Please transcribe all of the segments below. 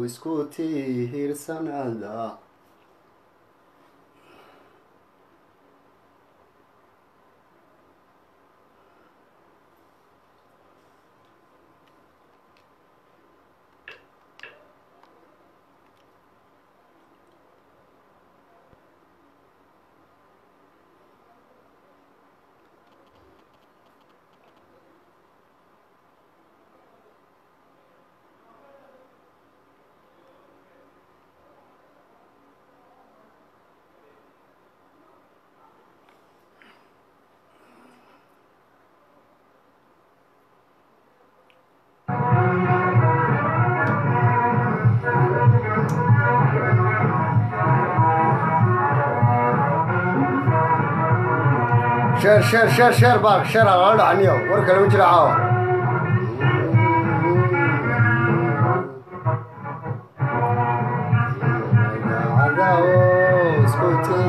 isku tiirsanaada sheer sheer sheer sheer baa sheer ha lala dhacaniyo war kale ma jira caawa isku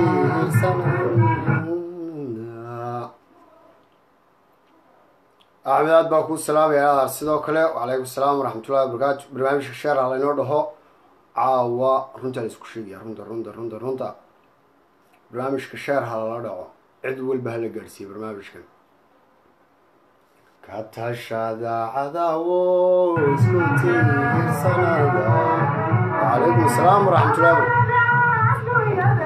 tiirsanaada axmed aad baa kuu salaamaya aar sidoo kale wacalaykum salaam waraxmatullahi wabarakaatu barnaamijka sheer ha laynoo dhaho caawa runtaa la isku sheegaya runta runta runta runta barnaamijka sheer ha lala dhaco cid walba hala gaadhsiiya barnaamijkan ka tashada cadawo isku tiirsanada wacalaykum asalaam waraxmatullahi wabarakatu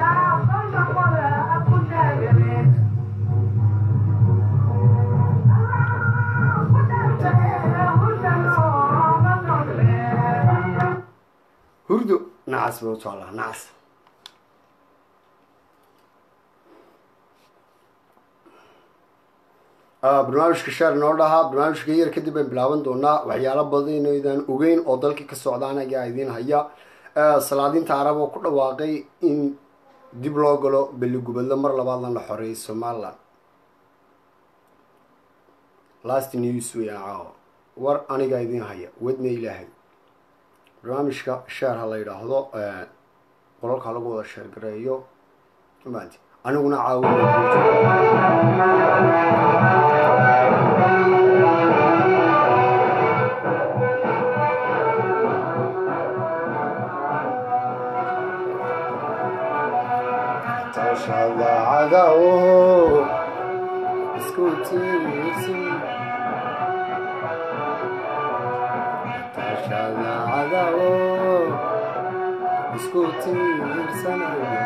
hurdo nacas ba u taallaa nacas barnaamijka sheer noo dhahaa barnaamijka yar kadib baan bilaaban doonaa waxyaalo badan inaydaan ogeyn oo dalkii ka socdaan ayaa idiin haya salaadiinta arab oo ku dhawaaqay in dib loo galo beligubadlo mar labaadna la xoreeyay somalilan last news weyaan caawa war anigaa idiin haya wadna ilaahay barnaamijka sheer ha la yidhaahdo qolalka lagu wada sheergareeyo maanti aniguna caawi tashada cadawo isku tiirsi tashada cadawo isku tiirsanaya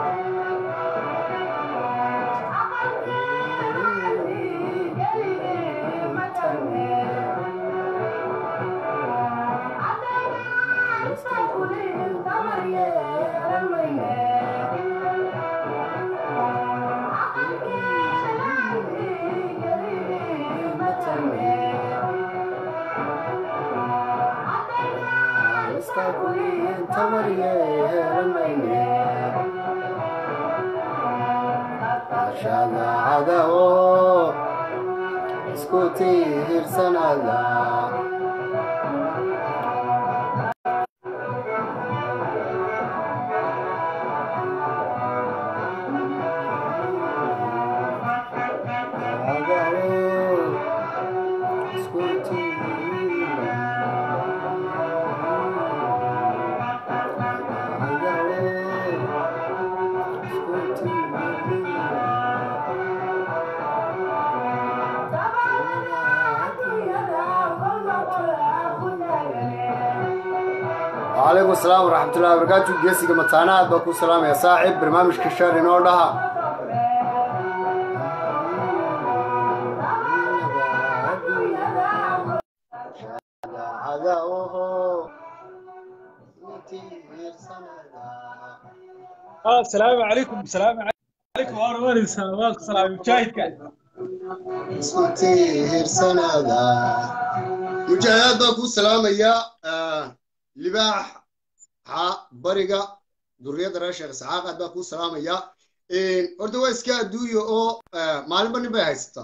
tashada cadawo isku tiirsanada وعليكم السلام ورحمة الله وبركاته جيسي متانا aad baa ku salaamaya saaxib barnaamijka sheer inoo dhaha السلام عليكم السلام عليكم وانا وين سلامات سلام مجاهدك isku tiirsanada mujaahidaad baa kuu salaamaya libaax xa bariga duriyadda reer sheekh isxaaq aad baa kuu salaamaya horta waa iska adduunya oo maalinba nin bay haysataa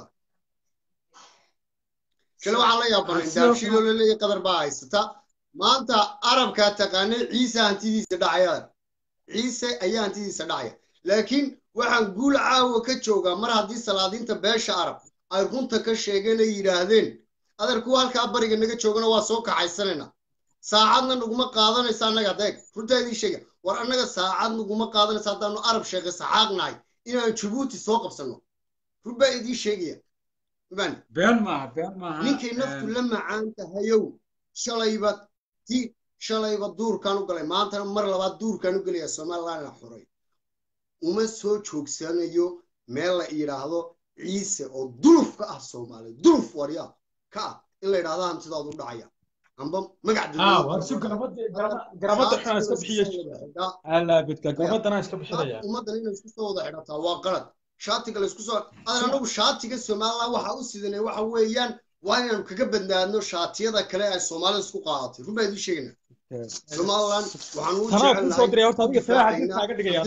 kale waxaan la yaabanay daabshiloo la leeyahay qadar baa haysata maanta arabkaa taqaanay ciise hantidiisa dhacaya ciise ayaa hantidiisa dhacaya laakiin waxaan guul caawa ka joogaa mar haddii salaadiinta beesha arab ay runta ka sheegeen ay yidhaahdeen adeer kuwa halkaa bariga naga joogana waa soo kaxaysanayna saacadna naguma qaadanaysa annaga deeg runtaa idiin sheega war annaga saacad naguma qaadanaysa haddaanu arab sheekay saxaaqnahay inaan jabuuti soo qabsanno run baa idiin sheegaya man been maaha been maaha ninkay naftu la macaan tahayow shalayba ti shalayba duurkaan u galay maantana mar labaad duurkaan u gelaya somalilandna xuray uma soo joogsanayo meel la yidhaahdo ciise oo duluf ka ah soomaaliya duluf waryaa ka ah in la yidhahdo hantidaadu u dhacaya amba magac ah war si garabada xuna iska bixiyay ala bidka garabadana iska bixinaya ummaddan inay isku soo wada xidhataa waa qalad shaatiga laysku soo adan anagu shaatiga somaliland waxa u sidanay waxa weeyaan waa inaanu kaga badnaadno shaatiyada kale ay soomaalida isku qaadatay run baa idiin sheegayna somaliland waxaan ugu kusoo diray horta adiga salaha hadii kaaga dhigaya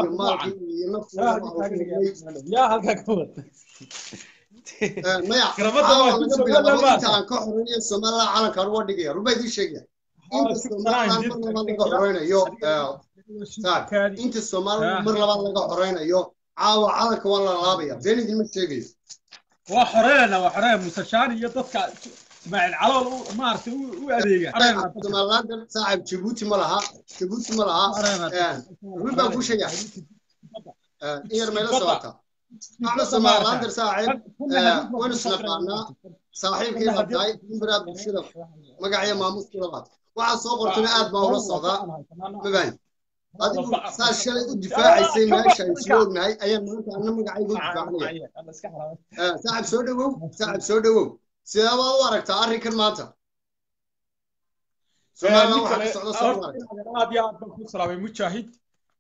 yaa halkaa ka wad maya laga bilaabo inta aan ka xoreynayo somaliland calankaan uga dhigaya run baa idiin sheegaya inta somaliland mar labaad laga xoreynayo inta somaliland mar labaad laga xoreynayo caawa calanka waa la laabaya been idinma sheegayo waa xoreynayna waa xoreyn musashaan iyo dadka ismaaciil calool maaragtay u adeega somaliland saaxib jabuuti ma laha jabuuti ma laha run baan kuu sheegaya in yar mayla socota أنا سمع غادر ساعد وين سنقانا صاحب كيف هاي براد بشدة مقعية ما مسكلات وعلى صغر تنقاد ما هو الصغا مبين هذا صار شيء الدفاع يصير ما شيء سلوك هاي أيام ما أنت أنا مقعي يقول دفاعني ساعد سودو ساعد سودو سيدا وارك تعرف كلماته سؤال واحد سؤال صغير أبي أبغى سلامي مشاهد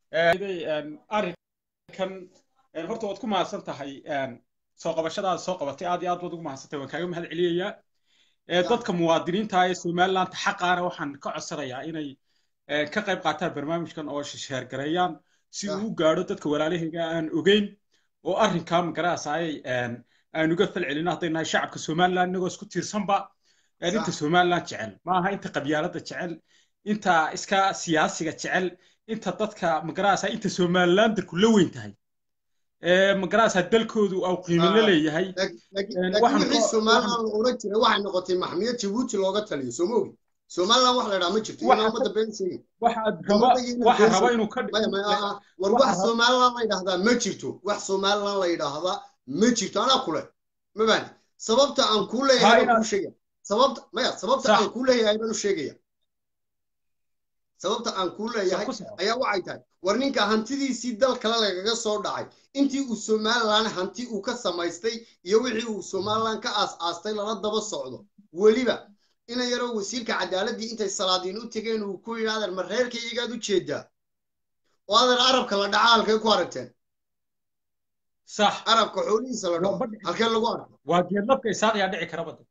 أريكن horta waad ku mahadsan tahay soo qabashadaada soo qabatay aad iyo aad baad ugu mahadsantay waan kaaga mahad celiyayaa dadka muwaadiniinta ee somaliland xaqaana waxaan ka codsanayaa inay ka qayb qaataan barnaamijkan oo sheergareeyaan si uu u gaadho dadka walaalahayga aan ogeyn oo arrinkaa magaraasayay aan uga fal celino hadday nahay shacabka somaliland inagoo isku tiirsanba inta somaliland jecel maaha inta qabyaaladda jecel inta iska siyaasiga jecel inta dadka magaraasa inta somalilandarku la weyn tahay magarasa dalkoodu au qiimo la leeyahay wixii somaliland la oran jiray waxay noqotay maxmiyad jabuuti looga taliyo soo moogi somaliland wax la idhaha ma jirto inaa ummadda been sheegin waxa raba inuu ka war wax somaliland la yidhahdaa ma jirto wax somaliland la yidhaahdaa ma jirto anaa kule ma baani sababta aan kuu leeyahay baan kuu sheegaya sababta maya sababta aan kuu leeyahay baan u sheegaya sababta aan kuu leeyahay ayaa waxay tahay war ninka hantidiisii dal kale lagaga soo dhacay intii uu somaliland hanti uu ka samaystay iyo wixii uu somaliland ka aas-aastay lala daba socdo weliba ina yaroo wasiirka cadaaladdii intay salaadiin u tegeen uu ku yidhi adeer ma reerka iyagaad u jeedaa oo adeer arabka la dhaca halkay ku aragteen sax arabka xoolihiisa la dhaco halkee lagu arko waa geedlabka isaaq yaa dhici kara bada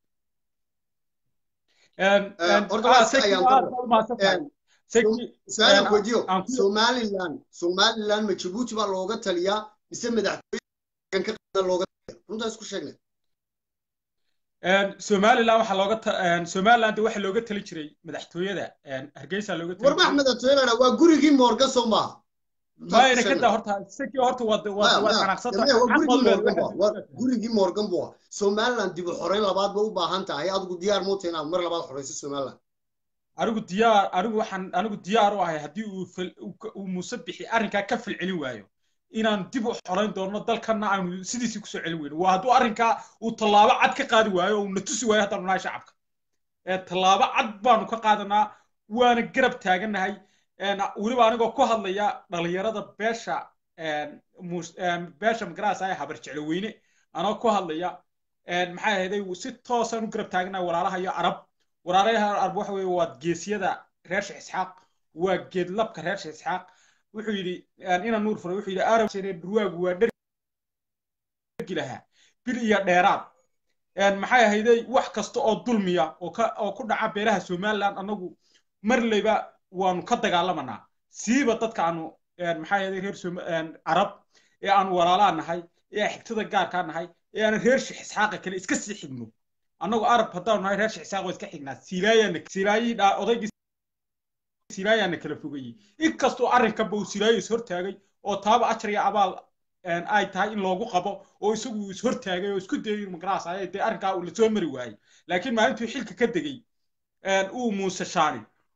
horta waa si ayaan su-aal weydiyo somaliland somaliland ma jabuuti baa looga taliyaa mise madaxtooyan ka qaada looga taliya runtaa isku sheegnay somaliland waxaa looga somaliland waxaa looga tali jiray madaxtooyada hargeysa looga tali war max madaxtooyada waa gurigii moorga soo maaha mayna kada horta isagii horta waad waad xanaaqsanta gurigii morgan buu somaliland dib u xoreyn labaad ba u baahan tahay adigu diyaar muuta inaad mar labaad xoreyso somaliland anigu diyaar anigu waxaan anigu diyaar u ahay haddii uu uu muuse bixi arrinkaa ka falcelin waayo inaan dib u xorayn doono dalkana aanu sidiisii kusoo celin weyno waa hadduu arrinkaa uu tallaabo cad ka qaadi waayo oo na tusi waayo haddaanu nahay shacabka tallaabo cad baanu ka qaadanaa waana garab taagannahay weliba anigoo ku hadlaya dhalinyarada beesha beesha magaraasa ee habar jeclo weyne anoo ku hadlaya maxay ahayday si toosaan u garab taaganahay walaalaha iyo arab walaalaha arab waxa weeye waa geesiyada reer sheekh isxaaq waa geedlabka reer sheekh isxaaq wuxuu yidhi ina nuur furay wuxuu yidhi arab durwaagu waa dhergi lahaa bil iyo dheeraad maxay ahayday wax kasta oo dulmiya oo ka oo ku dhaca beelaha somaliland annagu marleyba waanu ka dagaalamanaa siiba dadka aanu maxay ahayday reer carab ee aanu walaalaa nahay ee aan xigtada gaarkaa nahay ee aan reer sheekh isxaaqa kale iska sii xigno annagu arab haddaanu nahay reer sheekh isxaaq waa iska xignaa silaayaana silaayii odaygii silaayaana kala fogayey inkastoo arrinkanba uu silaayo is hortaagay oo taaba ajar iyo abaal ay tahay in loogu qabo oo isagu is hortaagay oo isku dayay magaraas ay dee arrinkaa uu lasoo mari waayey laakiin maalintuu xilka ka degey uu muuse shaani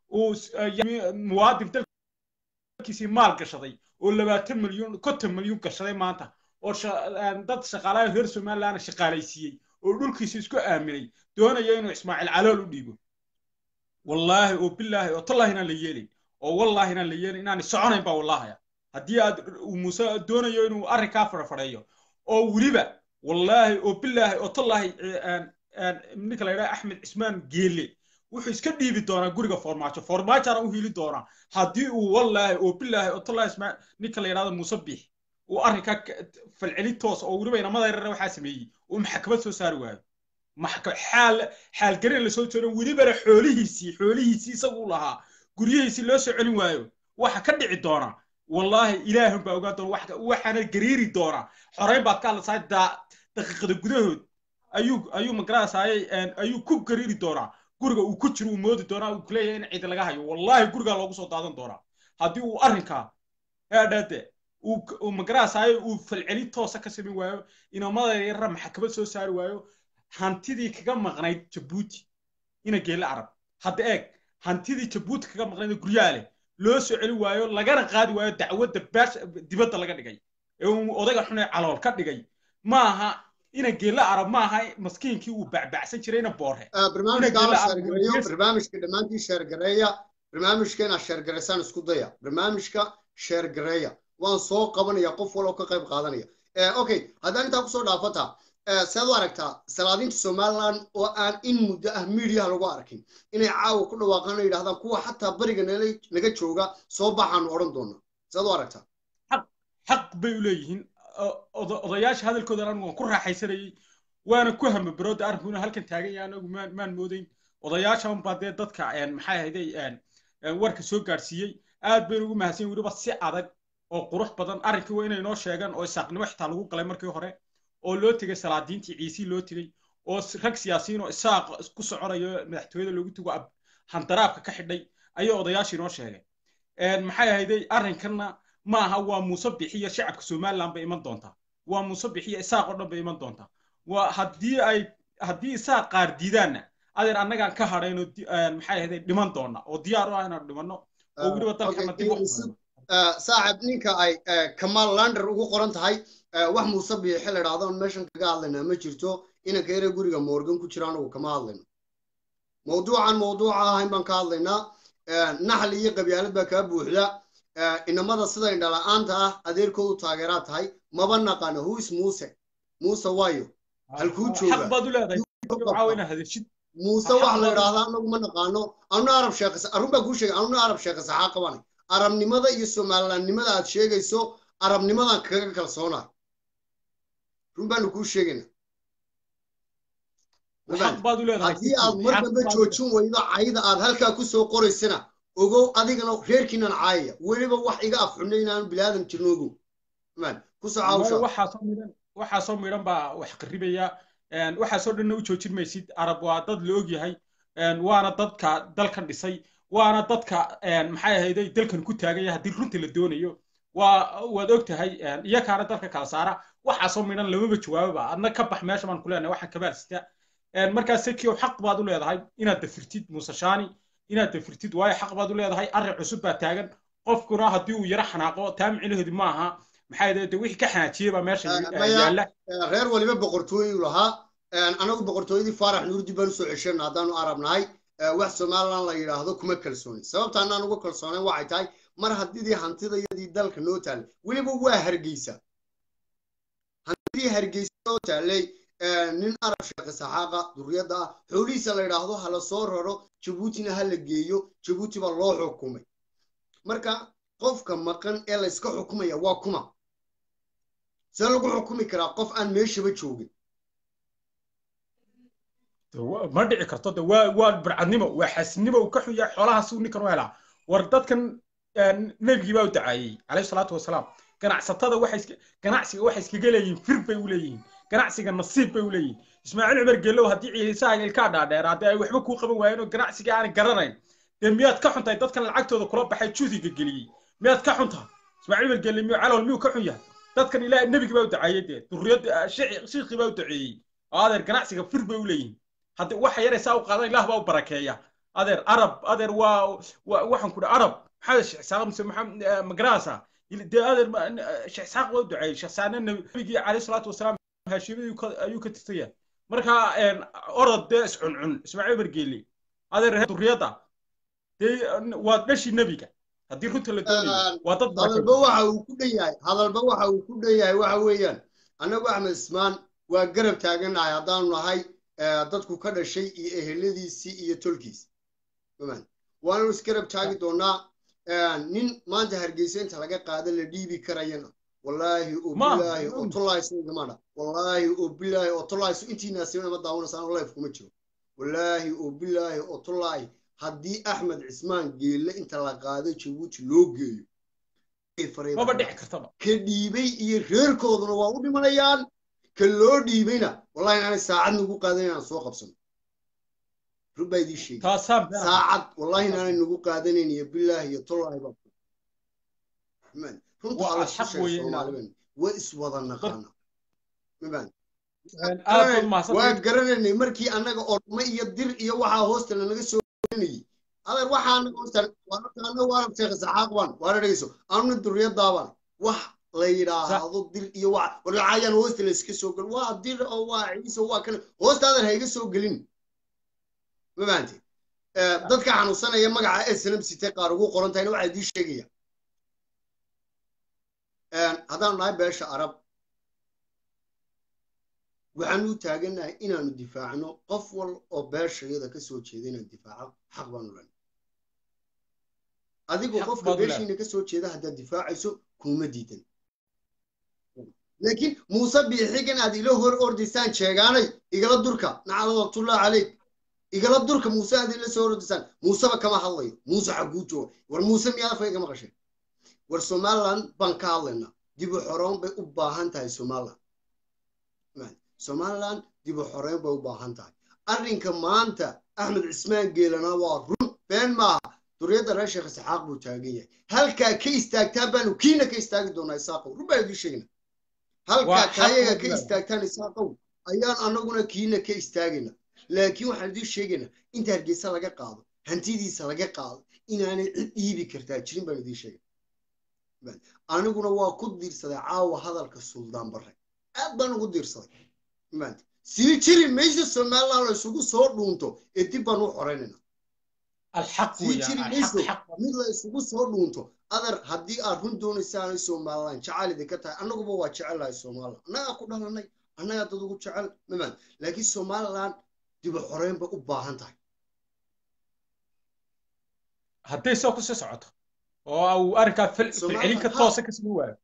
uu muwaadin dalkiisii maal gashaday oo labaatan milyuun konton milyuun gashaday maanta oo dad shaqaalaha reer somaliland shaqaalaysiiyey oo dhulkiisa isku aaminay doonaya inuu ismaaciil calool u dhiibo wallaahi oo bilaahi oo tallahi inaan la yeelin oo wallaahi inaan la yeelin inaan soconayn baa wallahaya haddii aad muuse doonayo inuu arrinkaa farafadheeyo oo weliba wallaahi oo bilaahi oo tallahi ninka la yidhaha axmed cismaan geele wuxuu iska dhiibi doonaa guriga formaajo formaajona u hili doonaa haddii uu wallaahi oo bilaahi oo tallahi ismaa ninka la yidhahdo muuse biix uu arrinkaa falcelin toos oo weliba inamada yarar waxaa sameeyey uu maxkamad soo saari waayo xaal xaalgarin lasoo jeedo welibana xoolihiisii xoolihiisii isagu lahaa guryihiisii loo soo celin waayo waxa ka dhici doona wallaahi ilaahun baa ogaan doona waxaana gariiri doonaa xoreyn baad ka hadlasaay daqiiqada gudahood ayuu ayuu magaranasaayay ayuu ku gariiri doonaa guriga uu ku jiro uu moodi doonaa uu kuleeyahay in ciid laga hayo wallaahi gurigaa loogu soo daadan doonaa haddii uu arrinkaa eedhade uu magaranasaayay uu falcelin toosa ka samayn waayo inamada yarara maxkamad soo saari waayo hantidii kaga maqnayd jabuuti ina geelle arab hadda eeg hantidii jabuuti kaga maqnayd guryaha leh loo soo celi waayo lagana qaadi waayo dacwadda baash dibadda laga dhigay ee uu odayga xun ee calool ka dhigay maaha ina geelle arab maaha maskiinkii uu bacbacsan jirayna boorhe barnaamijka dhammaantii sheergareeya barnaamijka inaad sheergaraysaan isku daya barnaamijka sheergareeya waan soo qabanaya qof waloo ka qayb qaadanaya okay haddaan intaa kusoo dhaafata sead u aragtaa salaadiinta somaliland oo aan in muddo ah miidiyaha lagu arkin inay caawa ku dhawaaqaan oo yidhahdaan kuwa xataa bariga naga jooga soo baxaanu odhan doona sead u aragtaa xaq bay u leeyihiin odayaasha hadalkoodan anigu waan ku raaxaysanayey waana ku hamabarooda arrinkuna halkan taagan yahay anagu maan maan moodayn odayaashan baa dee dadka maxay ahayday warka soo gaadhsiiyey aad baynu ugu mahadsan weliba si adag oo qurux badan arrinkii waa inay noo sheegaan oo isaaqnimo xitaa lagu galay markii hore oo loo tegay salaadiintii ciisii loo tegay oo rag siyaasiyiin oo isaaq ku soconayo madaxtooyada loogu tago handaraabka ka xidhay ayay odayaashii noo sheegeen maxay ahayday arrinkanna maaha waa muuse bixiya shacabka somaliland bay iman doontaa waa muuse bixiya isaaq oo dhan bay iman doontaa waa haddii ay haddii isaaq qaar diidaanna adeer annagaan ka hadhaynoo maxay ahayday dhiman doona oo diyaar u ah inaan dhimanno oo weliba dalkana dib u saaxib ninka ay kamaal lander ugu qoran tahay wax muuse biixi la idhaahdo meeshan kaga hadlaynaa ma jirto inanka yare guriga morgan ku jira anugu kama hadlayno mawduucan mawduuca ahayn baan ka hadlaynaa naxli iyo qabyaalad baa kaa buuxda inamada sida indhala-aanta ah adeerkoodu taageeraa tahay maba naqano huis muuse muuse waayo halkuu jooga muuse wax la idhaahdaa anagu ma naqaano anuna arab sheekh arun baa kuu sheegay anuna arab sheekh saxaa qabanay arabnimada iyo somalilandnimada aad sheegayso arabnimadan kaga kalsoonaa run baanu kuu sheegayna haddii aad mar dambe joojin weydo cayda aad halkaa kusoo qoraysana ogow adigana reerkiinan caayaya weliba wax iga afxunna inaan bilaadan jirno ogow kusoo caawsha waxaasoo midhan baa wax qaribaya waxaasoo dhanna u joojin maysid arab waa dad la ogyahay waana dadka dalkan dhisay waana dadka maxay ahayday dalkan ku taagaya haddii runta la doonayo waa waad og tahay iyakaana dalka kala saara waxaasoo midhan lamaba jawaababa adna ka bax meesha baan ku leenahay waxaan kabaalsita markaas sekio xaq baad u leedahay inaad dafirtid muuse shaani inaad dafirtid waayo xaq baad u leedahay arrin cusub baa taagan qofkuna haddii uu yaro xanaaqo taa micnaheedu ma aha maxay de wixii ka xanaajiyey baa meesha yaalla reer waliba boqortooyu lahaa anagu boqortooyadii faarax nuurdi baan usoo ceshana haddaanu arab nahay wax somaliland la yidhaahdo kuma kalsoonin sababta anaan uga kalsoonayn waxay tahay mar haddidii hantidayadii dalka noo taallay weliba waa hargeysa hantidii hargeysa noo taallay nin arab sheekhe saxaaqa duriyadda ah xoolihiisa la yidhaahdo ha la soo raro jabuutina ha la geeyo jabuuti baa loo xukumay marka qofka maqan ee layska xukumaya waa kuma see lagu xukumi karaa qof aan meeshaba joogin ma dhici karto de waa waa barcadnimo waa xaasinimo uu ka xun yahay xoolahaas uu ninkan u helaa war dadkan nebigii baa u dacaayey calayhi salaatu wasalaam ganacsatada waxay ganacsiga waxay iskaga leeyihiin fir bay u leeyihiin ganacsiga nasiib bay u leeyihiin ismaaciil cumar geelow haddii ciisaha ilkaa dhaadheer haddii ay waxba kuu qaban waayeen oo ganacsiga aanay garanayn dee miyaad ka xuntahay dadkan lacagtooda kula baxay juudiga geliyey miyaad ka xuntahay ismaaciil cumar geelle miyuu calool miyuu ka xun yahay dadkan ilaahay nebigii baa u dacaayey dee durriyadda shiikhii baa u daceeyey oo adeer ganacsiga fir bay u leeyihiin haddii waxa yaraysaa u qaadan ilaah baa u barakeeya adeer arab adeer waa waxaan ku dhaha arab maxaa sheekh isaaq mise maxamed magarasa dee adeer sheekh isaaq waa u duceeyey sheekh saane nabigii calayhi salaatu wasalaam haashimiyuu ayuu ka tirtaya marka orod dee iscuncun ismaaciil bargeeli adeer duriyada dee waa dhashii nebiga haddii runta la doonayo waa dad hadalba waxa uu ku dhan yahay hadalba waxa uu ku dhan yahay waxa weeyaan annagu axmed ismaan waa garab taagannahay haddaanu nahay dadku ka dhashay iyo eheladiisii iyo tolkiisi waanu isgarab taagi doonaa nin maanta hargeysa inta laga qaada la dhiibi karayana wallaahi oo bilaahi oo tollayso igamana wallaahi oo bilaahi oo tollayso intiinaasina ma daawanaysaan oo life kuma jiro wallaahi oo bilaahi oo tollaahi haddii axmed cismaan geelle inta la qaado jabuuti loo geeyo maba dhici kartaba ka dhiibay iyo reerkooduna waa u dhimanayaan ka loo dhiibayna wallahi inaanay saacad nagu qaadan inaan soo qabsano run baa idii sheegay saacad wallahi inaanay nagu qaadanayn iyo bilaahi iyo tollaahi baa runta alla isku sheeg soomaaliban waa iswada naqaana waa garanaynay markii annaga orma iyo dir iyo waxaa hoosta lanaga soo gelinayay adeer waxaana hoostan waana waana sheekh saxaaq baan waana dhegeyso anuna duriyadaabaan wax la yidhaahdo dir iyo wax warlacayaan hoosta la iska soo gelin waa dir oo waa ciise waa kan hoosta adeer ha iga soo gelin ma fahanti dadka xanuunsanaya magaca snm sitee qaar ugu qoran tahayna waxaa idii sheegaya haddaanu nahay beesha arab waxaanu u taagannahay inaanu difaacno qof wal oo beeshayada ka soo jeeda inaan difaaco xaq baanu lena adigoo qofka beeshiina ka soo jeeda haddaad difaacayso kuma diidan laakiin muuse biixigan aad ila hor ordaysaan sheegaanay igala durka nacalawatullah caleyk igala durka muuse aad ila soo ordaysaan muuseba kama hadlayo muuse xaguu jooga war muuse miyaad afka igama qashay war somaliland baan ka hadlaynaa dib u xoroon bay u baahan tahay somaliland somaliland dib u xoreyn bay u baahan tahay arrinka maanta axmed cismaan geelana waa run been maaha duriyadda reer sheekh isxaaq buu taagan yahay halkaa ka istaagtaan baanu kiina ka istaagi doonaa isaaqow run baa idii sheegna halkaa kaayaga ka istaagtaan isaaqow ayaan annaguna kiina ka istaagayna laakiin waxaan idii sheegaynaa inta hargeysa laga qaado hantidiisa laga qaado inaanay cid dhiibi kartaa jirin baan idii sheegay aniguna waa ku diirsaday caawa hadalka suldaan barre aad baan ugu diirsaday sii jiri mayso somaliland la isugu soo dhuunto ee dib baan u xoreynayna sii jiri mayso mid la isugu soo dhuunto adar haddii aad run doonaysaan somaliland jecel idinka tahay annaguba waa jecelahay somaliland annagaa ku dhalanay annagaa dad ugu jecel maman laakiin somaliland dib u xoreyn bay u baahan tahay hadday soo kusii socoto oo uu arrinkaa filcelin ka toosa ka sii waayo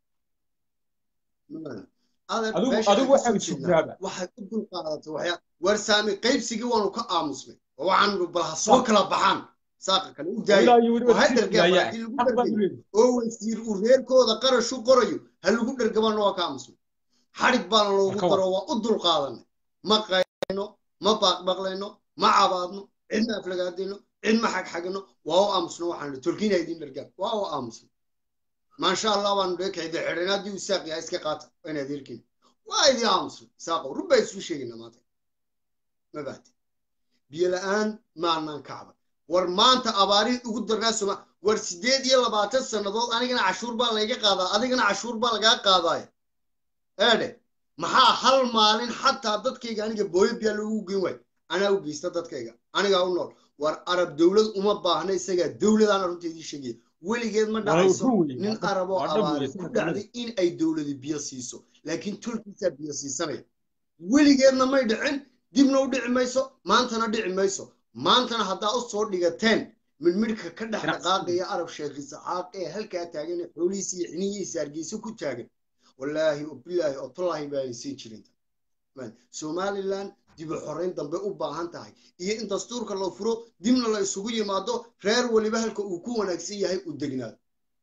adigu waxaad sugaaba waxaad u dulqaadatay waxyaa war saami qaybsigii waanu ka aamusnay oo waxaanu bal ha soo kala baxaan saaqa kale u daaya oo wasiir uu reerkooda qarashu qorayo ha lagu dhergabaana waa ka aamusnay xadhig baana loogu daro waa u dulqaadanay ma qayno ma baaqbaqlayno ma cabaadno cidma aflagaadayno cid ma xagxagino waa u aamusno waxaan tolkiina idin dhergaan waa u aamusno maasha allah baanu dheekayda xidhan haddii uu saaq yahay iska qaata wayn adeerkin waa idin aamusno saaqo run baa isu sheegayna maanta ma baate biyo la-aan maanaan kacba war maanta abaarihii ugu darnaa soma war siddeed iyo labaatan sannadood anigana cashuur baa layga qaadaa adigana cashuur baa lagaa qaadaaya eedhe maxaa hal maalin xataa dadkayga aniga booyo biyaa loogu geyn waayo anaa u geysta dadkayga anigaa u nool war arab dowlad uma baahna isagaa dowladaan runteedii sheegaya weligeed ma dhacayso nin arab oo abaari ku dhacday in ay dowladi biyo siiso laakiin tolkiisaa biyo siisanaya weligeedna may dhicin dibna u dhici mayso maantana dhici mayso maantana haddaa u soo dhigateen midmidhka ka dhex dhaqaaqaya arab sheekh isaxaaq ee halkaa taagan ee xoolihiisa iyo xiniyihiisa hargeysa ku taagan wallaahi oo bilaahi oo tallaahi baanay siin jirin somaliland dib u xoreyn dambe u baahan tahay iyo in dastuurka la furo dibna la isugu yimaado reer weliba halka uu ku wanaagsan yahay u degnaado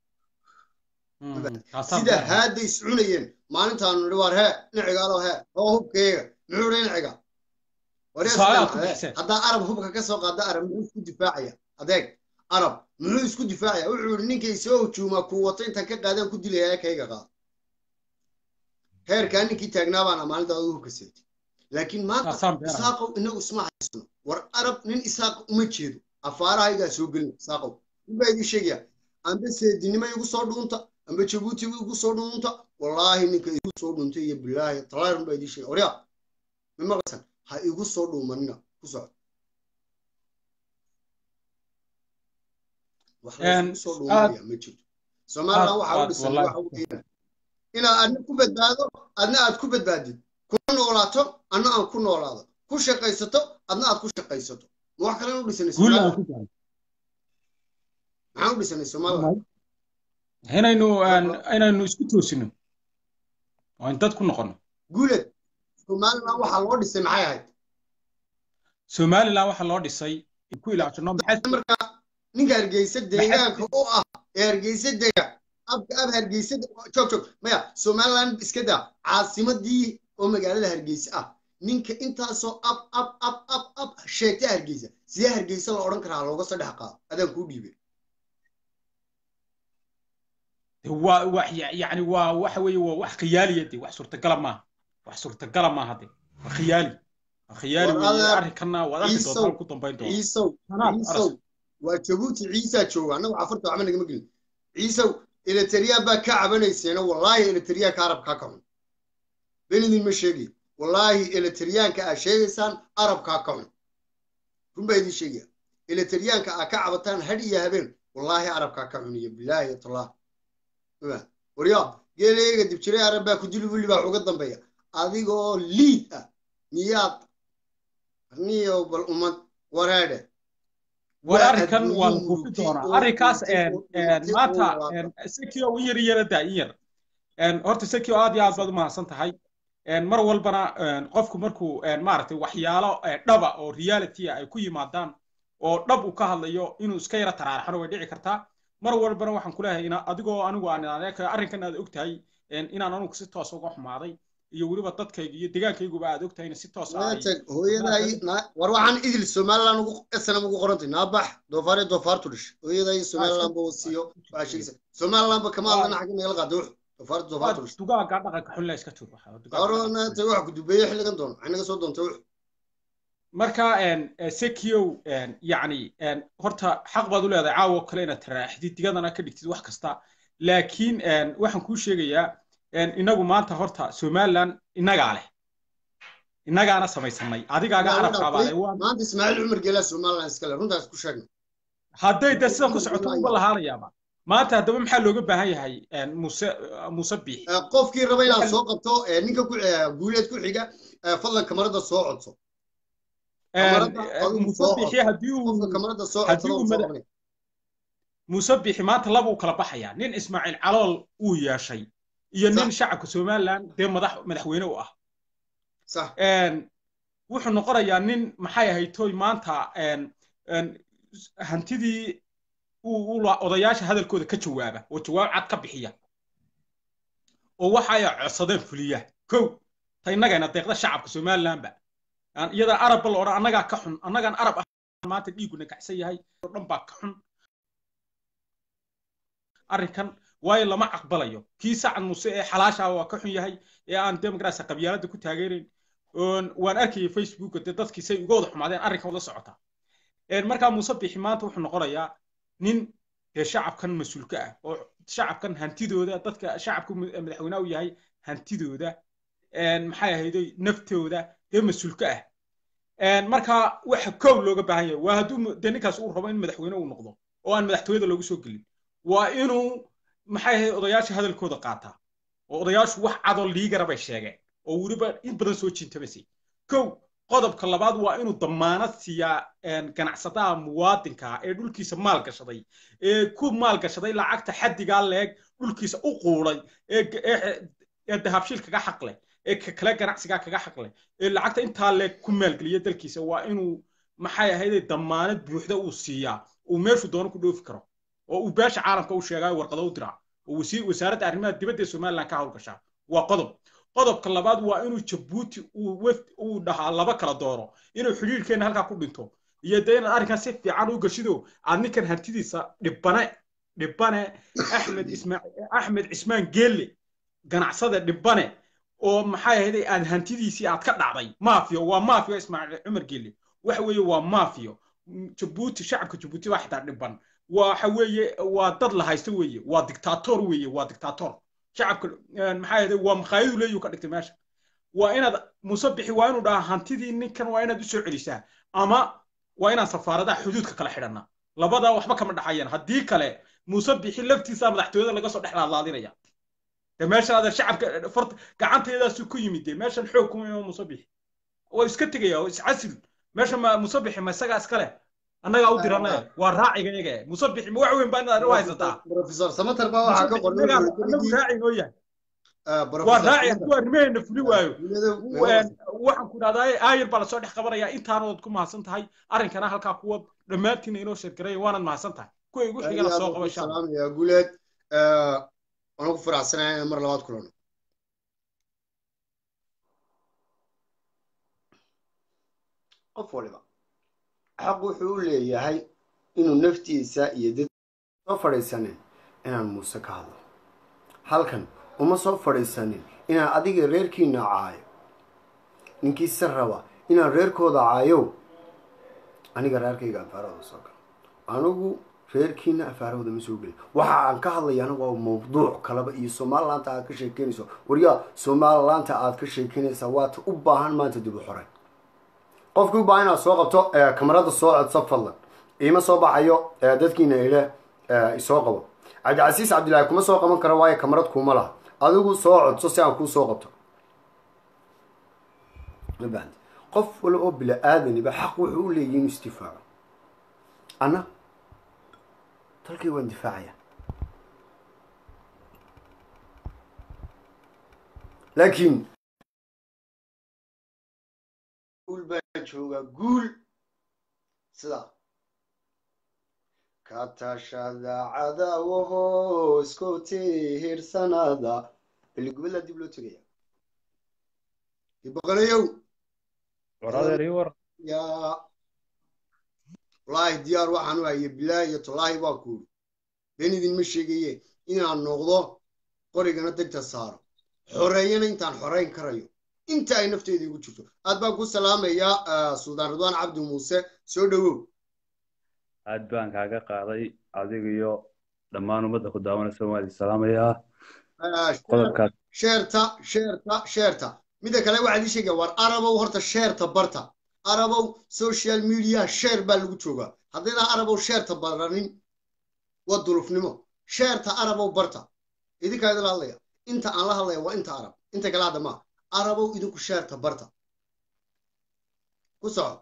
sida haadday is cunayeen maalintaanu nidhi waar hee nicigaalo hee oo hubkayga muxuu dhi niciga haddaa arab hubka ka soo qaada arab muxuu isku difaacaya adeeg arab muxuu isku difaacaya wuxuu yidhi ninkay soo hujuumaa kuu wato intaan ka qaadaan ku dilaya kayga qaado heerkaa ninkii taagnaa baana maalintaada hubka seetay laakiin maanta isaaqow inagu isma haysano war arab nin isaaq uma jeedo afaarahaygaa soo gelin saaqow ninbaa idin sheegaya amba seedinimo igu soo dhuunta amba jabuuti igu soo dhuunta wallaahi ninka igu soo dhuunta iyo bilaahi talaarun baa idin sheegaya waryaa ma maqlaysan ha igu soo dhuumanina ku soco wax laysugu soo dhuumanaya ma jirto somaliland waxaa u dhisan waxa u keena inaad adna ku badbaado adna aad ku badbaadid kuna noolaato adna aan ku noolaado ku shaqaysato adna aad ku shaqaysato ma wax kalen u dhisanay somaliland maxaan u dhisanay somaliland inaynu inaynu isku toosino oo in dad ku noqono guuled somaliland waxaa loo dhisay maxay ahayd somaliland waxaa loo dhisay ku ilaashano marka ninka hargeysa deegaanka u ah ee hargeysa dega abka ab hargeysa joog joog maya somaliland iska daa caasimadii oo magaalada hargeysa ah ninka intaasoo ab ab ab ab ab sheegta hargeysa sidee hargeysa la odhan karaa looga soo dhex qaado adaan kuu dhiibay waa wax yani waa waxa weeye waa wax khiyaaliya de wax suurtagala maaha wax suurtagala maaha de waa khiyaali waa khiyaali weeye arrinkana waad arki doontaa ku dambayn doona ciisow ciisow waa jabuuti ciisaa jooga annagu cafarta waxba nagama gelin ciisow eleteriya baa ka cabanayseena wallaahi eleteriyaanka arabkaa ka xun benidin ma sheegay wallaahi eleteriyaanka aad sheegaysaan arabkaa ka xun run baa idin sheegaya eleteriyaanka aad ka cabataan hadh iyo habeen wallaahi arabkaa ka xun iyo bilaahi tallah warya geeleega dibjiray arab baa ku dili wili baa uga dambeeya adigoo liid ah miyaad niyo bal ummad wareedhe war arrinkan waa la buufi doonaa arrinkaas maanta sekio in yar yara daa in yar horta sekio aad iyo aad baad u mahadsan tahay mar walbana qofku markuu maaragtay waxyaalo dhaba oo reality ay ku yimaadaan oo dhab uu ka hadlayo inuu iska yara taraaraxano way dhici kartaa mar walbana waxaan kuleeyahay ina adigoo anigu aan arrinkan aad ogtahay inaan anigu si toos uga xumaaday iyo weliba dadkayga iyo deegaankayguba aad ogtahay in si toos hooyaday war waxaan idil somaliland ugu snam ugu qorantay naabax doofaare doofaartu dhish hooyaday somaliland ba wasiyo waxaa sheegaysa somaliland ba kama hadlana xagga nagala qaada wux doofaartu doofaartu dhish dugaaga dhaqanka xun la iska tur ornaata wax ku dubeeye xilligan doono waxay naga soo doontay wux marka sekiow yacni horta xaq baad u leedahay caawo kale inaad taraaxdid digadana ka dhigtid wax kasta laakiin waxaan kuu sheegayaa inagu maanta horta somaliland innagaa leh innagaana samaysanay adigaaga arabkaabaale maanta ismaaciil cumar geelaa somaliland iskale runtaas ku sheegna hadday de sidan ku socoto uba lahaanayaaba maanta haddaba maxaa looga baahan yahay muse muse biix qofkii raba inaad soo qabto ninka guuleed ku xiga fadlan kamarada soo codso musabixi haddii uu musabixi maanta laba uu kala baxayaa nin ismaaciil calool uu yeeshay iyo nin shacabka somaliland dee madax madaxweyne u ah wuxuu noqonayaa nin maxay ahayd toy maanta hantidii odayaasha hadalkooda ka jawaaba oo jawaab cad ka bixiya oo waxa ay codsadeen fuliya kow ta innagayna deeqda shacabka somalilandba iyada arabba la odhan annagaa ka xun annagaan arab ah maanta dhiiguna kacsan yahay oo dhan baa ka xun arrinkan waayo lama aqbalayo kii sacad muse ee xalaashaa waa ka xun yahay ee aan demograasa qabyaaladda ku taageerayn waan arkayay facebooka dee dadkii say uga wada xumaadeen arrinkan wada socota markaa muuse bixi maanta wuxuu noqonayaa nin dee shacabkan mas-uulka ah oo shacabkan hantidooda dadka shacabku madaxweynaha u yahay hantidooda maxay ahayday naftooda dee mas-uulka ah marka waxa kow looga baahan yahay waa hadduu dee ninkaas uu rabo in madaxweyne uu noqdo oo aan madaxtooyada loogu soo gelin waa inuu maxay ahayd odayaasha hadalkooda qaataa oo odayaashu wax cadoo liigara bay sheegeen oo weliba in badan soo jiintabasay kow qodobka labaad waa inuu damaanad siiyaa ganacsadaha muwaadinka ee dhulkiisa maal gashaday ee ku maal gashaday lacagta xaddigaa leeg dhulkiisa u quuday ee dahabshiil kaga xaq leh ee kale ganacsigaa kaga xaq leh ee lacagta intaa leeg ku maalgeliya dalkiisa waa inuu maxay ahayde damaanad buuxda uu siiyaa uu meeshu doono ku dhoofi karo oo uu beesha caalamka u sheegayo warqado u diraa oo wasaaradda arrimaha dibadda ee somaliland ka howlgashaa waa qodob qodobka labaad waa inuu jabuuti uu dhahaa laba kala dooro inuu xidhiirkeenna halkaa ku dhinto iyo dee inaad arrinkan si fiican u gashido aad ninkan hantidiisa dhibane dhibane axmed ismaaciil axmed cismaan geelle ganacsada dhibane oo maxay ahayd aad hantidiisii aad ka dhacday maafiyo waa maafiyo ismaaciil cumar geelle waxa weeye waa maafiyo jabuuti shacabka jabuuti baa xitaa dhiban waxa weeye waa dad la haysto weeye waa dictator weeye waa dictator shacabka maxaa yahday waa makhaayadu leeyu ka dhigtay meesha waa inaad musabixi waa inuu dhahaa hantidii ninkan waa inaad usoo celisaa ama waa inaan safaaradaha xuduudka kala xidhanaa labadaa waxba kama dhaxayaan haddii kale musabixi laftiisa madaxtooyada laga soo dhex laadlaadinaya de meeshan adeer shacabka farta gacanteedaasu ku yimid de meeshan xoog kuma ima musabixi waa iska tegaya oo iscasil meesha ma musabixi ma isagaa iskale annagaa u diranaya waa raaciga iyaga musabixi ma wax weyn baa inaad u haysataa professor samater baa waxaa ka qoran anagu raaci noo yahay waa raaci hadduu arrimaheena fuli waayo waxaan ku idhahdaa aayar baa lasoo dhex qabanaya intaanood ku mahadsan tahay arrinkana halkaa kuwa dhammaantiina inoo sheergaraya waanaad mahadsan tahay kuwa igu xigana soo qaba insha salaamaya guuleed waan ku faraxsanahay inaan mar labaad kulano qof waliba xaq wuxuu u leeyahay inuu naftiisa iyo dad soo fadhiisanin inaan muuse ka hadlo halkan uma soo fadhiisanin inaan adiga reerkiina caayo ninkiise raba inaan reerkooda caayo aniga reerkayga afaarahooda soo galo anigu reerkiina afaarahooda ma soo gelin waxa aan ka hadlayana waa mawduuc kaleba iyo somalilaanta aad ka sheekeynayso waryaa somalilaanta aad ka sheekeynaysaa waata u baahan maanta dib u xoray qofkii u baahan inaad soo qabto kamarada soo codso fadlan iima soo baxayo dadkiina ile isoo qabo cabdicasiis cabdillaahi kuma soo qaban karo waayo kamarad kuuma laha adigu soo codso si aan kuu soo qabto mabahant qof wala oo bila aadaniba xaq wuxuu u leeyahy inuu isdifaaco anna dalkay waan difaacaya laakiin guul baa joogaa guul sidaa ka tashada cadaawaho isku tihirsanaada beligubadlaa dib loo tegaya boqolayow yaa wallaahi diyaar waxaan u haye bilaahi iyo tolaahi baa kuuri been idinma sheegaye inaan noqdo qorigana degta saaro xoreeyana intaan xorayn karayo inta ay nafteeda igu jirto aad baan ku salaamayaa suldaan ridwaan cabdi muuse soo dhowow aad baan kaaga qaaday adiga iyo dhammaan ummadda ku daawanaysa waan idin salaamayaa qodobkaas sheerta sheerta sheerta midda kale waxaad ii sheegaya war arabow horta sheerta barta arabow social media sheer baa lagu joogaa haddayna arabow sheerta baranin waa dulufnimo sheerta arabow barta idinkaa idinla hadlaya inta aan la hadlaya waa inta arab inta kale hadda maa arabow idinku sheerta barta ku soco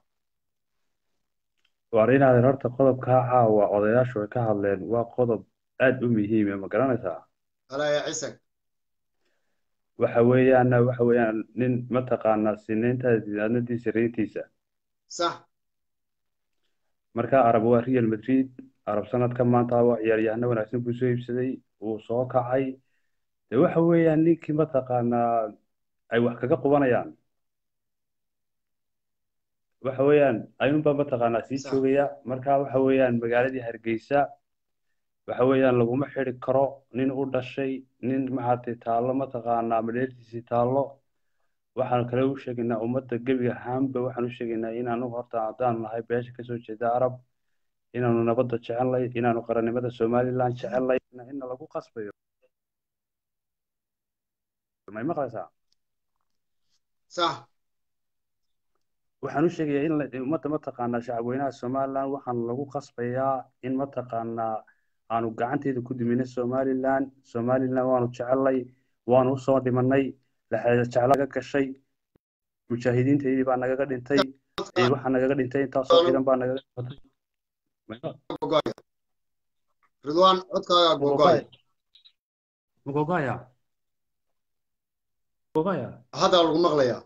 waar inaadan horta qodobkaa caawa odayaashu ay ka hadleen waa qodob aad u muhiime ma garanaysaa alaya cisag waxa weeyaana waxa weeyaan nin mataqaanaa sinayntaada adnadiisa reetiisa sax marka arab waa real madrid arab sanadka maanta waa ciyaaryahano wanaagsan buu soo iibsaday wuu soo kacay de waxa weeyaan ninkii mataqaanaa ay wax kaga qubanayaan waxa weeyaan ayuunbaa mataqaanaa sii joogaya marka waxa weeyaan magaaladii hargeysa waxa weeyaan laguma xidi karo nin u dhashay nin maxaatay taallo mataqaanaa madheertiisii taallo waxaanu kale u sheegaynaa ummadda gebiga ahaanba waxaan u sheegaynaa inaanu horta haddaan nahay beesha kasoo jeeda arab inaanu nabadda jecelnay inaanu qarannimada somaliland jecelnay ina lagu qasbayo may maqlaysaa sax waxaan u sheegayaa in ummadda mataqaanaa shacabweynaha somaliland waxaan lagu qasbayaa in mataqaanaa aanu gacanteeda ku dimina somaliland somaliland waanu jecelnay waanu usoo dhimanay jeclaga gashay mujaahidiintaydii baa nagaga dhintay waxaa nagaga dhintay intaasoo ciidan baa nagaga dhimatay ridwaan codkaagaa gogoy magogaya magogaya haddaa lagu maqlayaa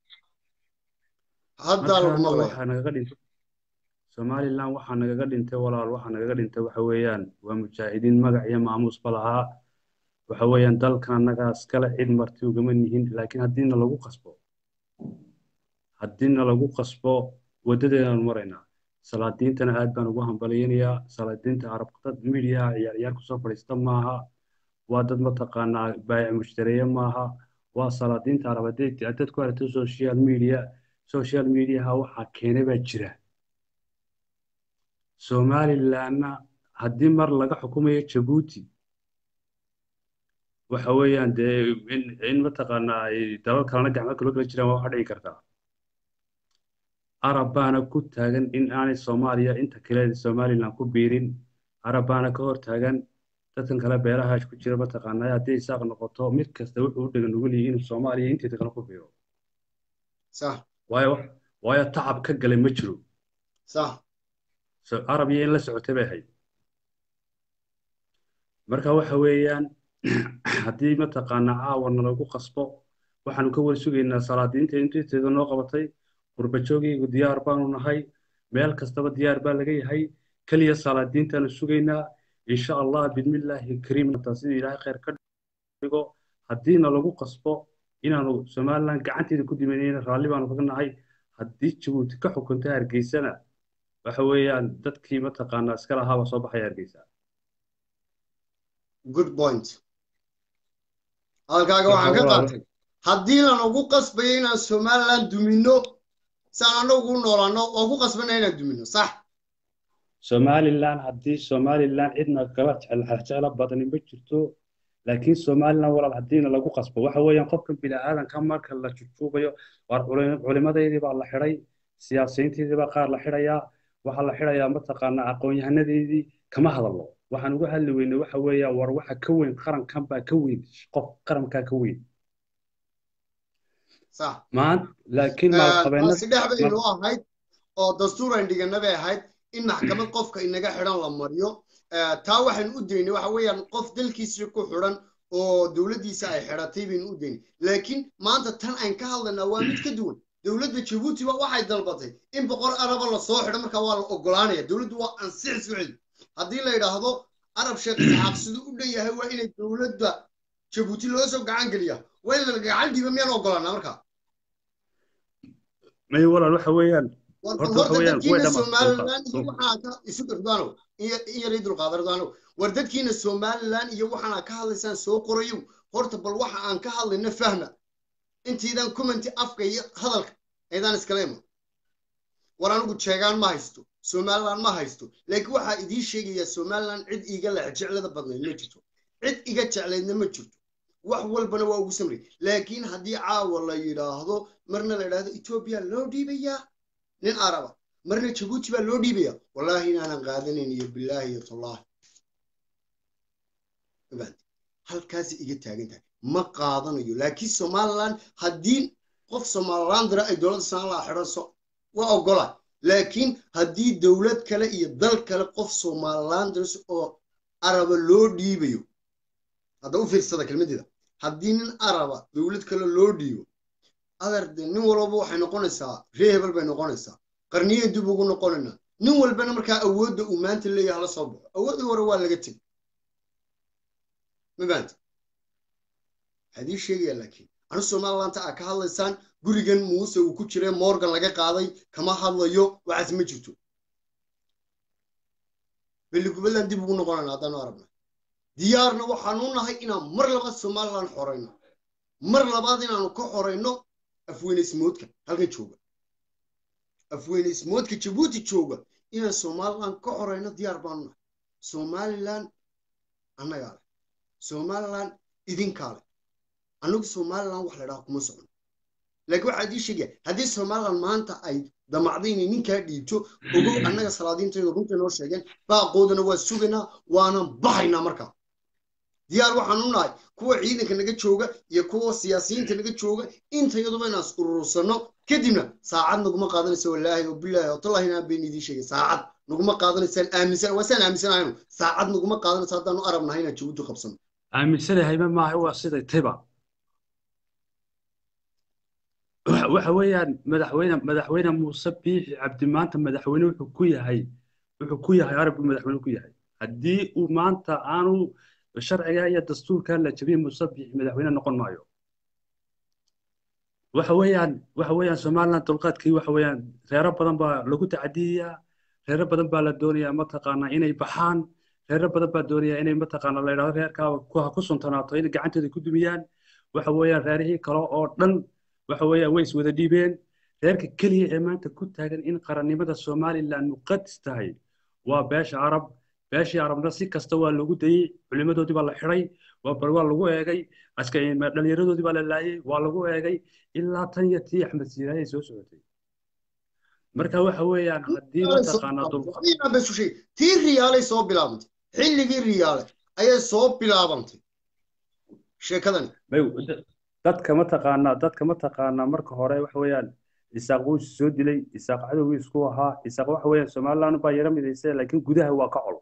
haddaa lagu maqlayaa waxaa nagaga dhintay somaliland waxaa nagaga dhintay walaal waxaa nagaga dhintay waxa weeyaan waa mujaahidiin magac iyo maamuusba lahaa waxa weeyaan dalkan annagaa iskale cid marti ugama nihin laakiin haddiina lagu qasbo haddiina lagu qasbo waddadeedaanu maraynaa salaadiintana aad baan ugu hambalyaynayaa salaadiinta arab dad midiyaha ciyaar ciyaar kusoo fadhiista maaha waa dad mataqaanaa baayic mushtareeye maaha waa salaadiinta arab haddaad ku aragto social media social mediaha waxaa keenay baa jira somalilandna haddii mar laga xukumayo jabuuti waxa weeyaan dee in in mataqaanaa ay dalal kalena gacmo kalo kala jiraan waa waxa dhici kartaa arab baana ku taagan in aanay soomaaliya inta kale somaliland ku biirin arab baana ka hor taagan dadkan kale beeraha ku jira mataqaanaa haddii isaaq noqoto mid kasta wuxuu u dhegan nugul yihiin inuu soomaaliya inteeda kale ku biiro صح waayo waayo tacab ka galay ma jiro صح So- arab iyo in la socotay bay ahayd marka waxa weeyaan haddii mataqaanaa caawana lagu qasbo waxaanu ka wada sugaynaa salaadiinta inteeda noo qabatay qurbajoogiigu diyaar baanu nahay meel kastaba diyaar baa laga yahay keliya salaadiintaanu sugaynaa insha allah bidmillaahi kariim hataa sidii ilaahay khayr ka dhigo haddiina lagu qasbo inaanu somaliland gacanteeda ku dimanayna raalli baanu kaga nahay haddii jabuuti ka xukunta hargeysana waxa weeyaan dadkii mataqaanaa iska lahaaba soo baxaya hargeysa good point halkaaga waxaan ka qaatay haddii lan ugu qasbayo inaan somaliland dumino saan annagu u noolaano oo ku qasbana inaan dumino sax somaliland haddii somaliland cidna kala jecel jecla badani ma jirto laakiin somaliland walaal haddiina lagu qasbo waxa weeyaan qofkan bini'aadanka marka la jujuubayo waar culi- culimadeydii baa la xidhay siyaasiyiinteedii baa qaar la xidhayaa waxaa la xidhayaa mataqaanaa aqoon-yahanadeedii kama hadallo waxaan uga hadli weynay waxa weeyaan war waxa ka weyn qarankan baa ka weyn qof qarankaa ka weyn sax maan laakiin maalqabeennada taasi dhex baynu ahayd oo dastuur aan dhigana bay ahayd in maxkamad qofka inaga xidhan la mariyo Eh, taa waxaynu u daynay waxa weeyaan qof dalkiisa ku xidhan oo dowladdiisa ay xidhatay baynu u daynay laakiin maanta tan aan ka hadlaynaa waa mid ka duwan dowladda jabuuti ba waxay dalbatay in boqor araba lasoo xidho markaa waa la ogolaanaya dowladdu waa ansix socdi haddii la yidhaahdo arab sheekh isxaaq siduu u dhan yahay waa inay dowladda jabuuti loo soo gacan geliya waa in la gacan dhiiba miyaan ogolaanaa markaa may walaal waxa weeyaan war Horta waxa horta weeyaan, way dadkiina dhamaatay somaliland iyo dhulka. waxaa ka isu ridwaano iyo iyo ray dulqaada ridwaano war dadkiina somaliland iyo waxaana ka hadlaysaan soo qorayo horta bal waxa aan ka hadlayna fahma intiidan commenti afka iyo hadalka aydaan iskala iman war anigu jeegaan ma haysto somaliland ma haysto laakiin waxaa idiin sheegayaa somaliland cid iiga lex jeclada badnayd ma jirto cid iga jeclaydna ma jirto wax walbana waa ugu samray laakiin haddii caawa la yidhaahdo marna la yidhaahdo etoobiya loo dhiibayaa nin araba marna jabuuti baa loo dhiibaya wallaahi inaanan qaadanayn iyo bilaahi iyo tallaahi ogaante halkaasi iga taagan tahay ma qaadanayo laakiin somaliland haddii qof somaliland dira ay dowladda somaliland xidhanso waa ogola laakiin haddii dowlad kale iyo dal kale qof somaliland diras oo araba loo dhiibayo hadda u fiirsada kelmadeeda haddii nin araba dowlad kale loo dhiibo adarde nin walbaba waxay noqonaysaa ree hebel bay noqonaysaa qarniye dib ugu noqonaynaa nin walbana markaa awoodda uu maanta leeyahay hala soo baxo awooddii hore waa laga tegi ma fahamta waxaa idii sheegaya laakiin anu somalilandta aa ka hadlaysaan gurigan muuse uu ku jiray morgan laga qaaday kama hadlayo waxaas ma jirto beligubadan dib ugu noqonayna haddaanu aragna diyaarna waxaanu nahay inaan mar labaad somaliland xorayno mar labaad inaanu ka xorayno afweyneysmoodka halkan jooga afweyneysmoodka jabuuti jooga inaan somaliland ka xorayno diyaar baanu nahay somaliland annagaa leh somaliland idinkaa leh annagu somaliland wax la dhaha kuma socno laakiin waxaa idii sheegaya haddii somaliland maanta ay damacday inay ninkaa dhiibto ogow annaga salaadiintayda runta noo sheegeen baaqoodana waa sugaynaa waanan bahaynaa markaa diyaar waxaan u nahay kuwa ciidanka naga jooga iyo kuwa siyaasiyiinta naga jooga intayaduba inaan is urursano kadibna saacad naguma qaadanaysa wallaahi oo bilaahi oo tallahi inaan been idiin sheegay saacad naguma qaadanaysaan aaminsan waa saan aaminsanahayno saacad naguma qaadanaysa haddaanu arab nahay inaan jabuuti qabsano aaminsanahay ma maaha waa siday tayba waxa waxa weeyaan madaxweyne madaxweyne muuse biixi cabdi maanta madaxweyne wuxuu ku yahay wuxuu ku yahay arabku madaxweyne ku yahay haddii uu maanta aanu sharciga iyo dastuurka la jabin muuse biixi madaxweyne noqon maayo waxa weeyaan waxa weeyaan somaliland dulqaadkii waxa weeyaan reero badan baa lagu tacadiyayaa reero badan baa la doonayaa mataqaanaa inay baxaan reero badan baa doonaya inay mataqaanaa la yidhahdo reerkaa ku ha ku suntanaato inay gacantooda ku dumiyaan waxa weeyaan reerihii kale oo dhan waxa weeyaan way iswada dhiibeen reerka keliya ee maanta ku taagan in qarannimada somaliland muqadis tahay waa beesha carab beeshii carabna si kasta waa lagu dayey culimadoodii baa la xidhay waa bal waa lagu eegay aska dhallinyaradoodii baa la laayey waa lagu eegay ilaa tan iyo tii axmed siiraayay soo socotay marka waxa weeyaan haddii mataqaanaa dulqa tii riyaalay soo bilaabantay xilligii riyaale ayay soo bilaabantay sheekadani dadka mataqaanaa dadka mataqaanaa marka hore waxa weeyaan isaaq wuu soo dilay isaaq cadowgii isku ahaa isaaq waxa weeyaan somaliland baa yara midaysa laakiin gudaha waa ka col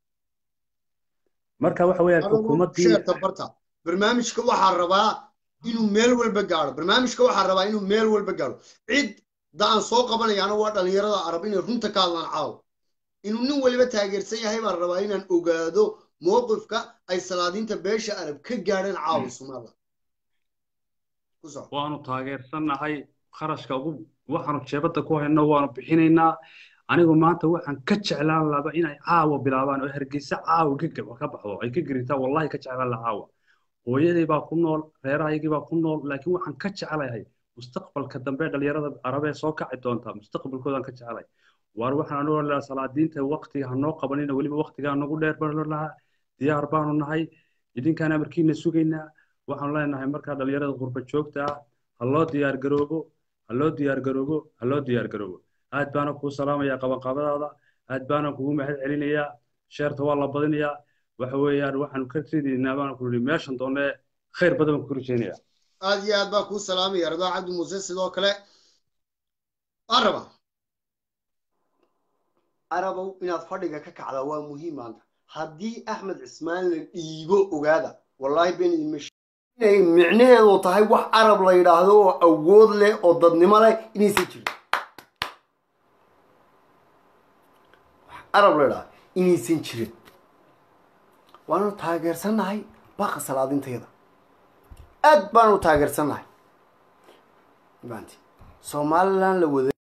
marka waxa weeyaan xukuumaddii barta barnaamijka waxaa rabaa inuu meel walba gaadho barnaamijka waxaa rabaa inuu meel walba gaadho cid da aan soo qabanayaana waa dhallinyarada arab inay runta ka hadlaan caawo inuu nin waliba taageersan yahay baan rabaa inaan ogaado mowqifka ay salaadiinta beesha arab ka gaadheen caawa somaliland waanu taageersannahay kharashka ugu waxaanu jeebadda ku hayno waanu bixinaynaa anigu maanta waxaan ka jeclaan laba inay caawa bilaabaan oo hargeysa caawa ka baxdo ay ka geritaan wallahi ka jeclaan la caawa hooyadii baa ku nool reerahaygii baa ku nool laakiin waxaan ka jecelahay mustaqbalka dambe dhalinyarada arabee soo kaci doonta mustaqbalkoodaan ka jecelay waar waxaan anu lahaa salaadiinta waqtiga hanoo qabanina weliba waqtigaa nagu dheer baan lahaa diyaar baanu nahay idinkaan amarkiina sugaynaa waxaanu leenahay markaa dhalinyarada qurba joogta ah ha loo diyaar garoobo ha loo diyaar garoobo ha loo diyaar garoobo aad baana kuu salaamayaa qabanqabadaada aad baana kugu mahad celinayaa sheerta waa la badinayaa waxa weeyaan waxaanu ka ridaynaa baana ku nidhi meeshan doonee khayr badan baan ku rajaynayaa aad iyo aad baa kuu salaamaya radaa cabdi muuse sidoo kale araba arabow inaad fadhiga ka kacdaa waa muhiim maanta haddii axmed cismaan la dhiibo ogaada wallaahi been idinma inay micnaheedu tahay wax arab la yidhaahdo oo awood leh oo dadnimo leh inaysan jirin wax arab la yidhaahdo inaysan jirin waanu taageersannahay baqa salaadinteeda aad baanu taageersannahay maanti somaliland la wada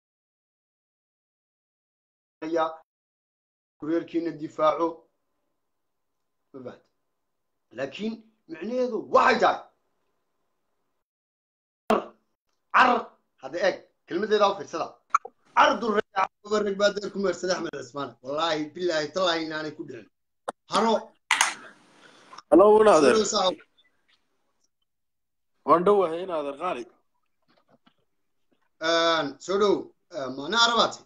kureerkiina difaaco mabaad laakiin micnaheedu waxay tahay carar hadda eeg kelmadeedaa u fiirsada car durreg baa deer ku meersada axmed cismaan wallaahi bilaahi tallaahi inaanay ku dhicin haro halo inaadeer waan dhowahay inaadeer qaali soo dhow maana arabaati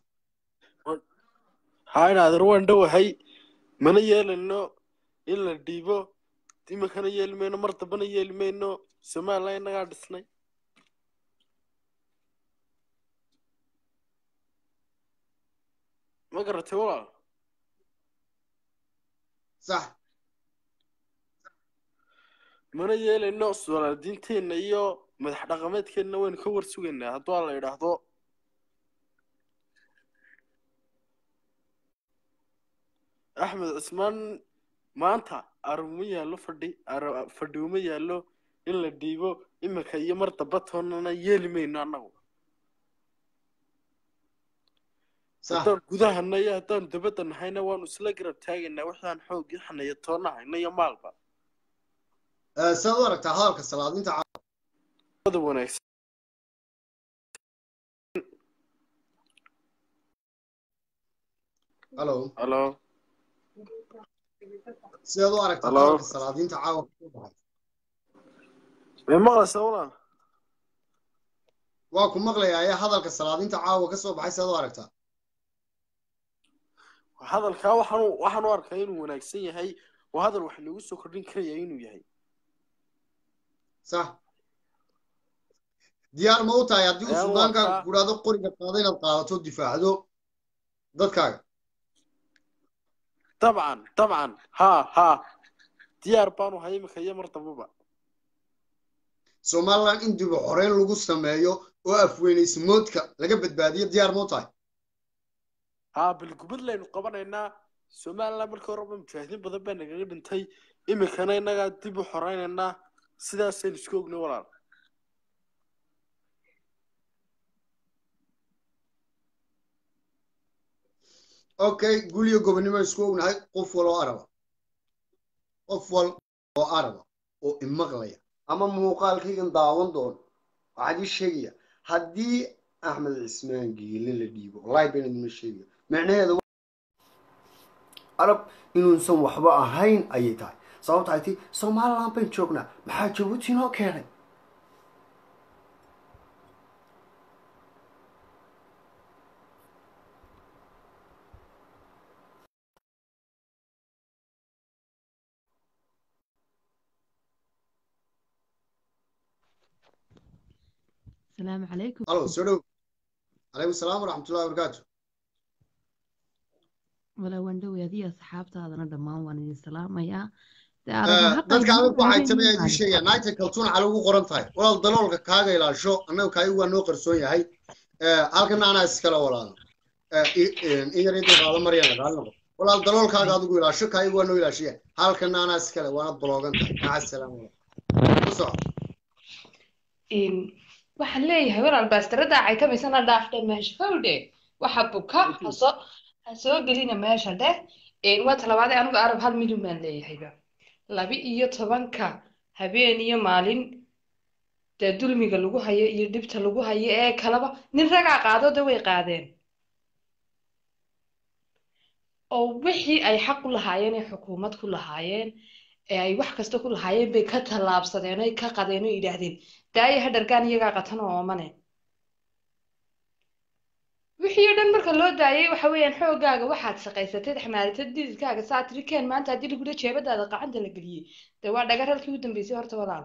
haa inaadeer waan dhowahay mana yeelayno in la dhiibo iminkana yeeli mayno mar dambana yeeli mayno somaliland innagaa dhisnay ma garatay walaal sax mana yeelayno salaadiinteenna iyo madax dhaqameedkeenna waynu ka war sugaynaa hadduu la yidhaahdo axmed cismaan maanta aruma yaallo fadhi fadhi uma yaallo in la dhiibo iminka iyo mar damba toonnana yeeli mayno annagu haddaan gudahana iyo haddaan dabadda nahayna waanu isla garab taagaynaa waxaan xoog iyo xanayo toonna hayno iyo maalba saad u aragtaa hadalka salaadinta wada wanaagsan halo halo sidaad u aragtaa Hello? hadalka salaadiinta caawa kasoo baxay may maqlaysaa walaal waa ku maqlayaa ee hadalka salaadiinta caawa ka soo baxay sidaad u aragtaa hadalkaa waxaan waxaan u arkaa inuu wanaagsan yahay waa hadal wax lagu soo kordhin karaya inuu yahay sax diyaar ma u tahay haddii uu Ayaa suldaankaaga wataa. ku idhaahdo qoriga qaada inaad qaadato difaacdo dadkaaga dabcan dabcan haa haa diyaar baanu hay iminka iyo mar dambaba somaliland in dib u xoreyn lagu sameeyo oo afweynaysamoodka laga badbaadiyo diyaar ma u tahay haa bilgubad laynu qabanaynaa somaliland markii horeba mujaahidiin badan baa nagaga dhintay iminkana innagaa dib u xoreynaynaa sidaasaynu isku ognay walaal okay guliyo gobonnimo isku ognahay qof wal oo araba qof wal oo araba oo imaqlaya ama muuqaalkaygan daawan doono waxaad ii sheegaya haddii axmed cismaan geele la dhiibo wallahi been idinma sheegaya micnaheedu arab inuusan waxba ahayn ayay tahay sababta ay ti somaliland bayn joognaa maxaa jabuuti noo keenay السلام عليكم alo soo dhow calaykum salaam waraxmatullahi wabarakaatu ولا وندوي هذه أصحابتها دمان وأنا إذن سلام يا dadka adag waxay tabe idin sheegaan naagta kaltuun cali ugu qoran tahay walaal daloolka kaaga ilaasho annaga kaaga waa noo qarsoon yahay halkana anaa iskale walaalo in yar inta qaado maryana qaali noqo walaal daloolkaaga adigu ilaasho kaaga waa noo ilaashiya halkana anaa iskale waana baloogan tahay maca salaam ku soco waxaan leeyahay walaal baastarada caytamaysana dhaafdhe meesha fawdhe waxa buka hasoo ha soo gelina meesha dheh waa talabaadee anigu arab hal milyan baan leeyahayba laba iyo tobanka habeen iyo maalin dee dulmiga lagu hayo iyo dhibta lagu hayo ee kalaba nin ragaa qaado de way qaadeen oo wixii ay xaq u lahaayeen ee xukuumad ku lahaayeen ee ay wax kasta ku lahaayeen bay ka tallaabsadeen oy ka qadeen oo yidhaahdeen daaya ha dhargaan iyagaa qatan oo oomane wixii oo dhan marka loo daayay waxa weeyaan xoogaaga waxaad shaqaysatay xamaalatay dididkaaga saa tiri keen maanta haddii lagula jeebadaada qacanta la geliyey dee waa dhagar halkii u dambeysay horta walaal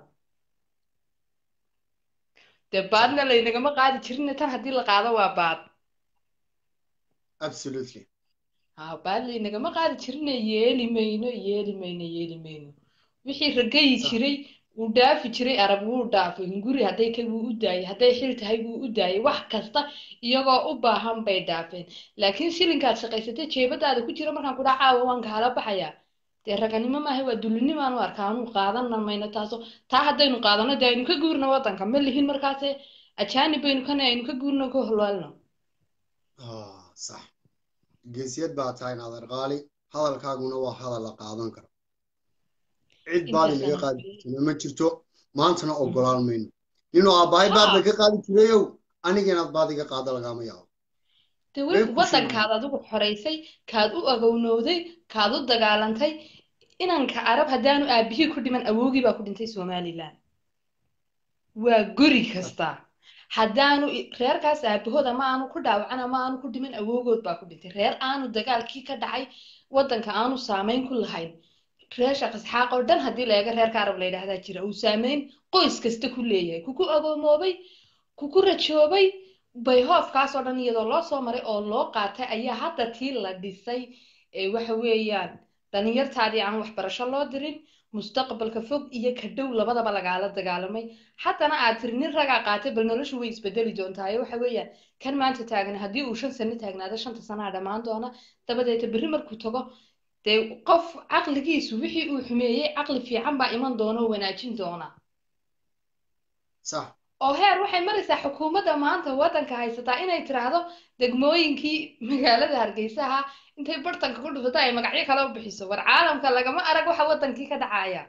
dee baadna laynagama qaadi jirin tan haddii la qaado waa baad absolutely ha baad laynagama qaadi jirine yeeli mayno yeeli mayno yeeli mayno wixii ragayi jiray wuu dhaafi jiray arab wuu dhaafay hunguri hadday ka wuu u daayay hadday xil tahay wuu u daayay wax kasta iyagoo u baahan bay dhaafeen laakiin shilinkaad shaqaysatay jeebadaada ku jira markaan kudhaa caawa waan kaala baxayaa dee raganimo maaha waa dulinimaan u arkaa anu qaadana mayno taaso taa haddaynu qaadano dee aynu ka guurno waddanka ma lihin markaase ajaanib baynu kana aynu ka guurno ka holwaalno sax geesiyad baa tahay naadar qaali hadalkaaguna waa hadal la qaadan karo cid baad inaga qaadi jirtana ma jirto maantana ogolaan mayno ninuu aabbahay baad bay ka qaadi jirayow aniga inaad baad iga qaado lagaama yaabo de waddankaad adigu xoraysay kaad u agownowday kaad u dagaalantay inanka arab haddaanu aabihii ku dhiman awowgii baa ku dhintay somalilan waa guri kasta haddaanu reerkaas aabahood ama aanu ku dhaawacan ama aanu ku dhiman awowgood baa ku dhintay reer aanu dagaalkii ka dhacay waddanka aanu saamayn ku lahayn reer sheekh isxaaq oo dhan haddii la eego reerka arab la yidhaahdaa jira uu saameyn qoys kasta ku leeyahay kuku agoomoobay kuku rajoobay bayhoofkaas oo dhan iyadoo loo soo maray oo loo qaatay ayaa hadda tii la dhisay ee waxa weeyaan dhalinyartaadii aan waxbarasho loo dirin mustaqbalka fog iyo ka dhow labadaba lagaala dagaalamay haddana aad tiri nin ragaa qaatay bal noloshu way isbedeli doontaa waxa weeyaan kan maanta taagna haddii uu shan sano taagnaado shanta sanaa dhammaan doona dabadeeta berri markuu tago dee qof caqligiisu wixii uu xumeeyey caqli fiican baa iman doona oo wanaajin doona sax oo heer waxay maraysaa xukuumadda maanta waddanka haysataa inay tiraahdo degmooyinkii magaalada hargeysaha intay bartanka ku dhufato ay magacyo kale u bixiso war caalamka lagama arag waxa waddankii ka dhacaya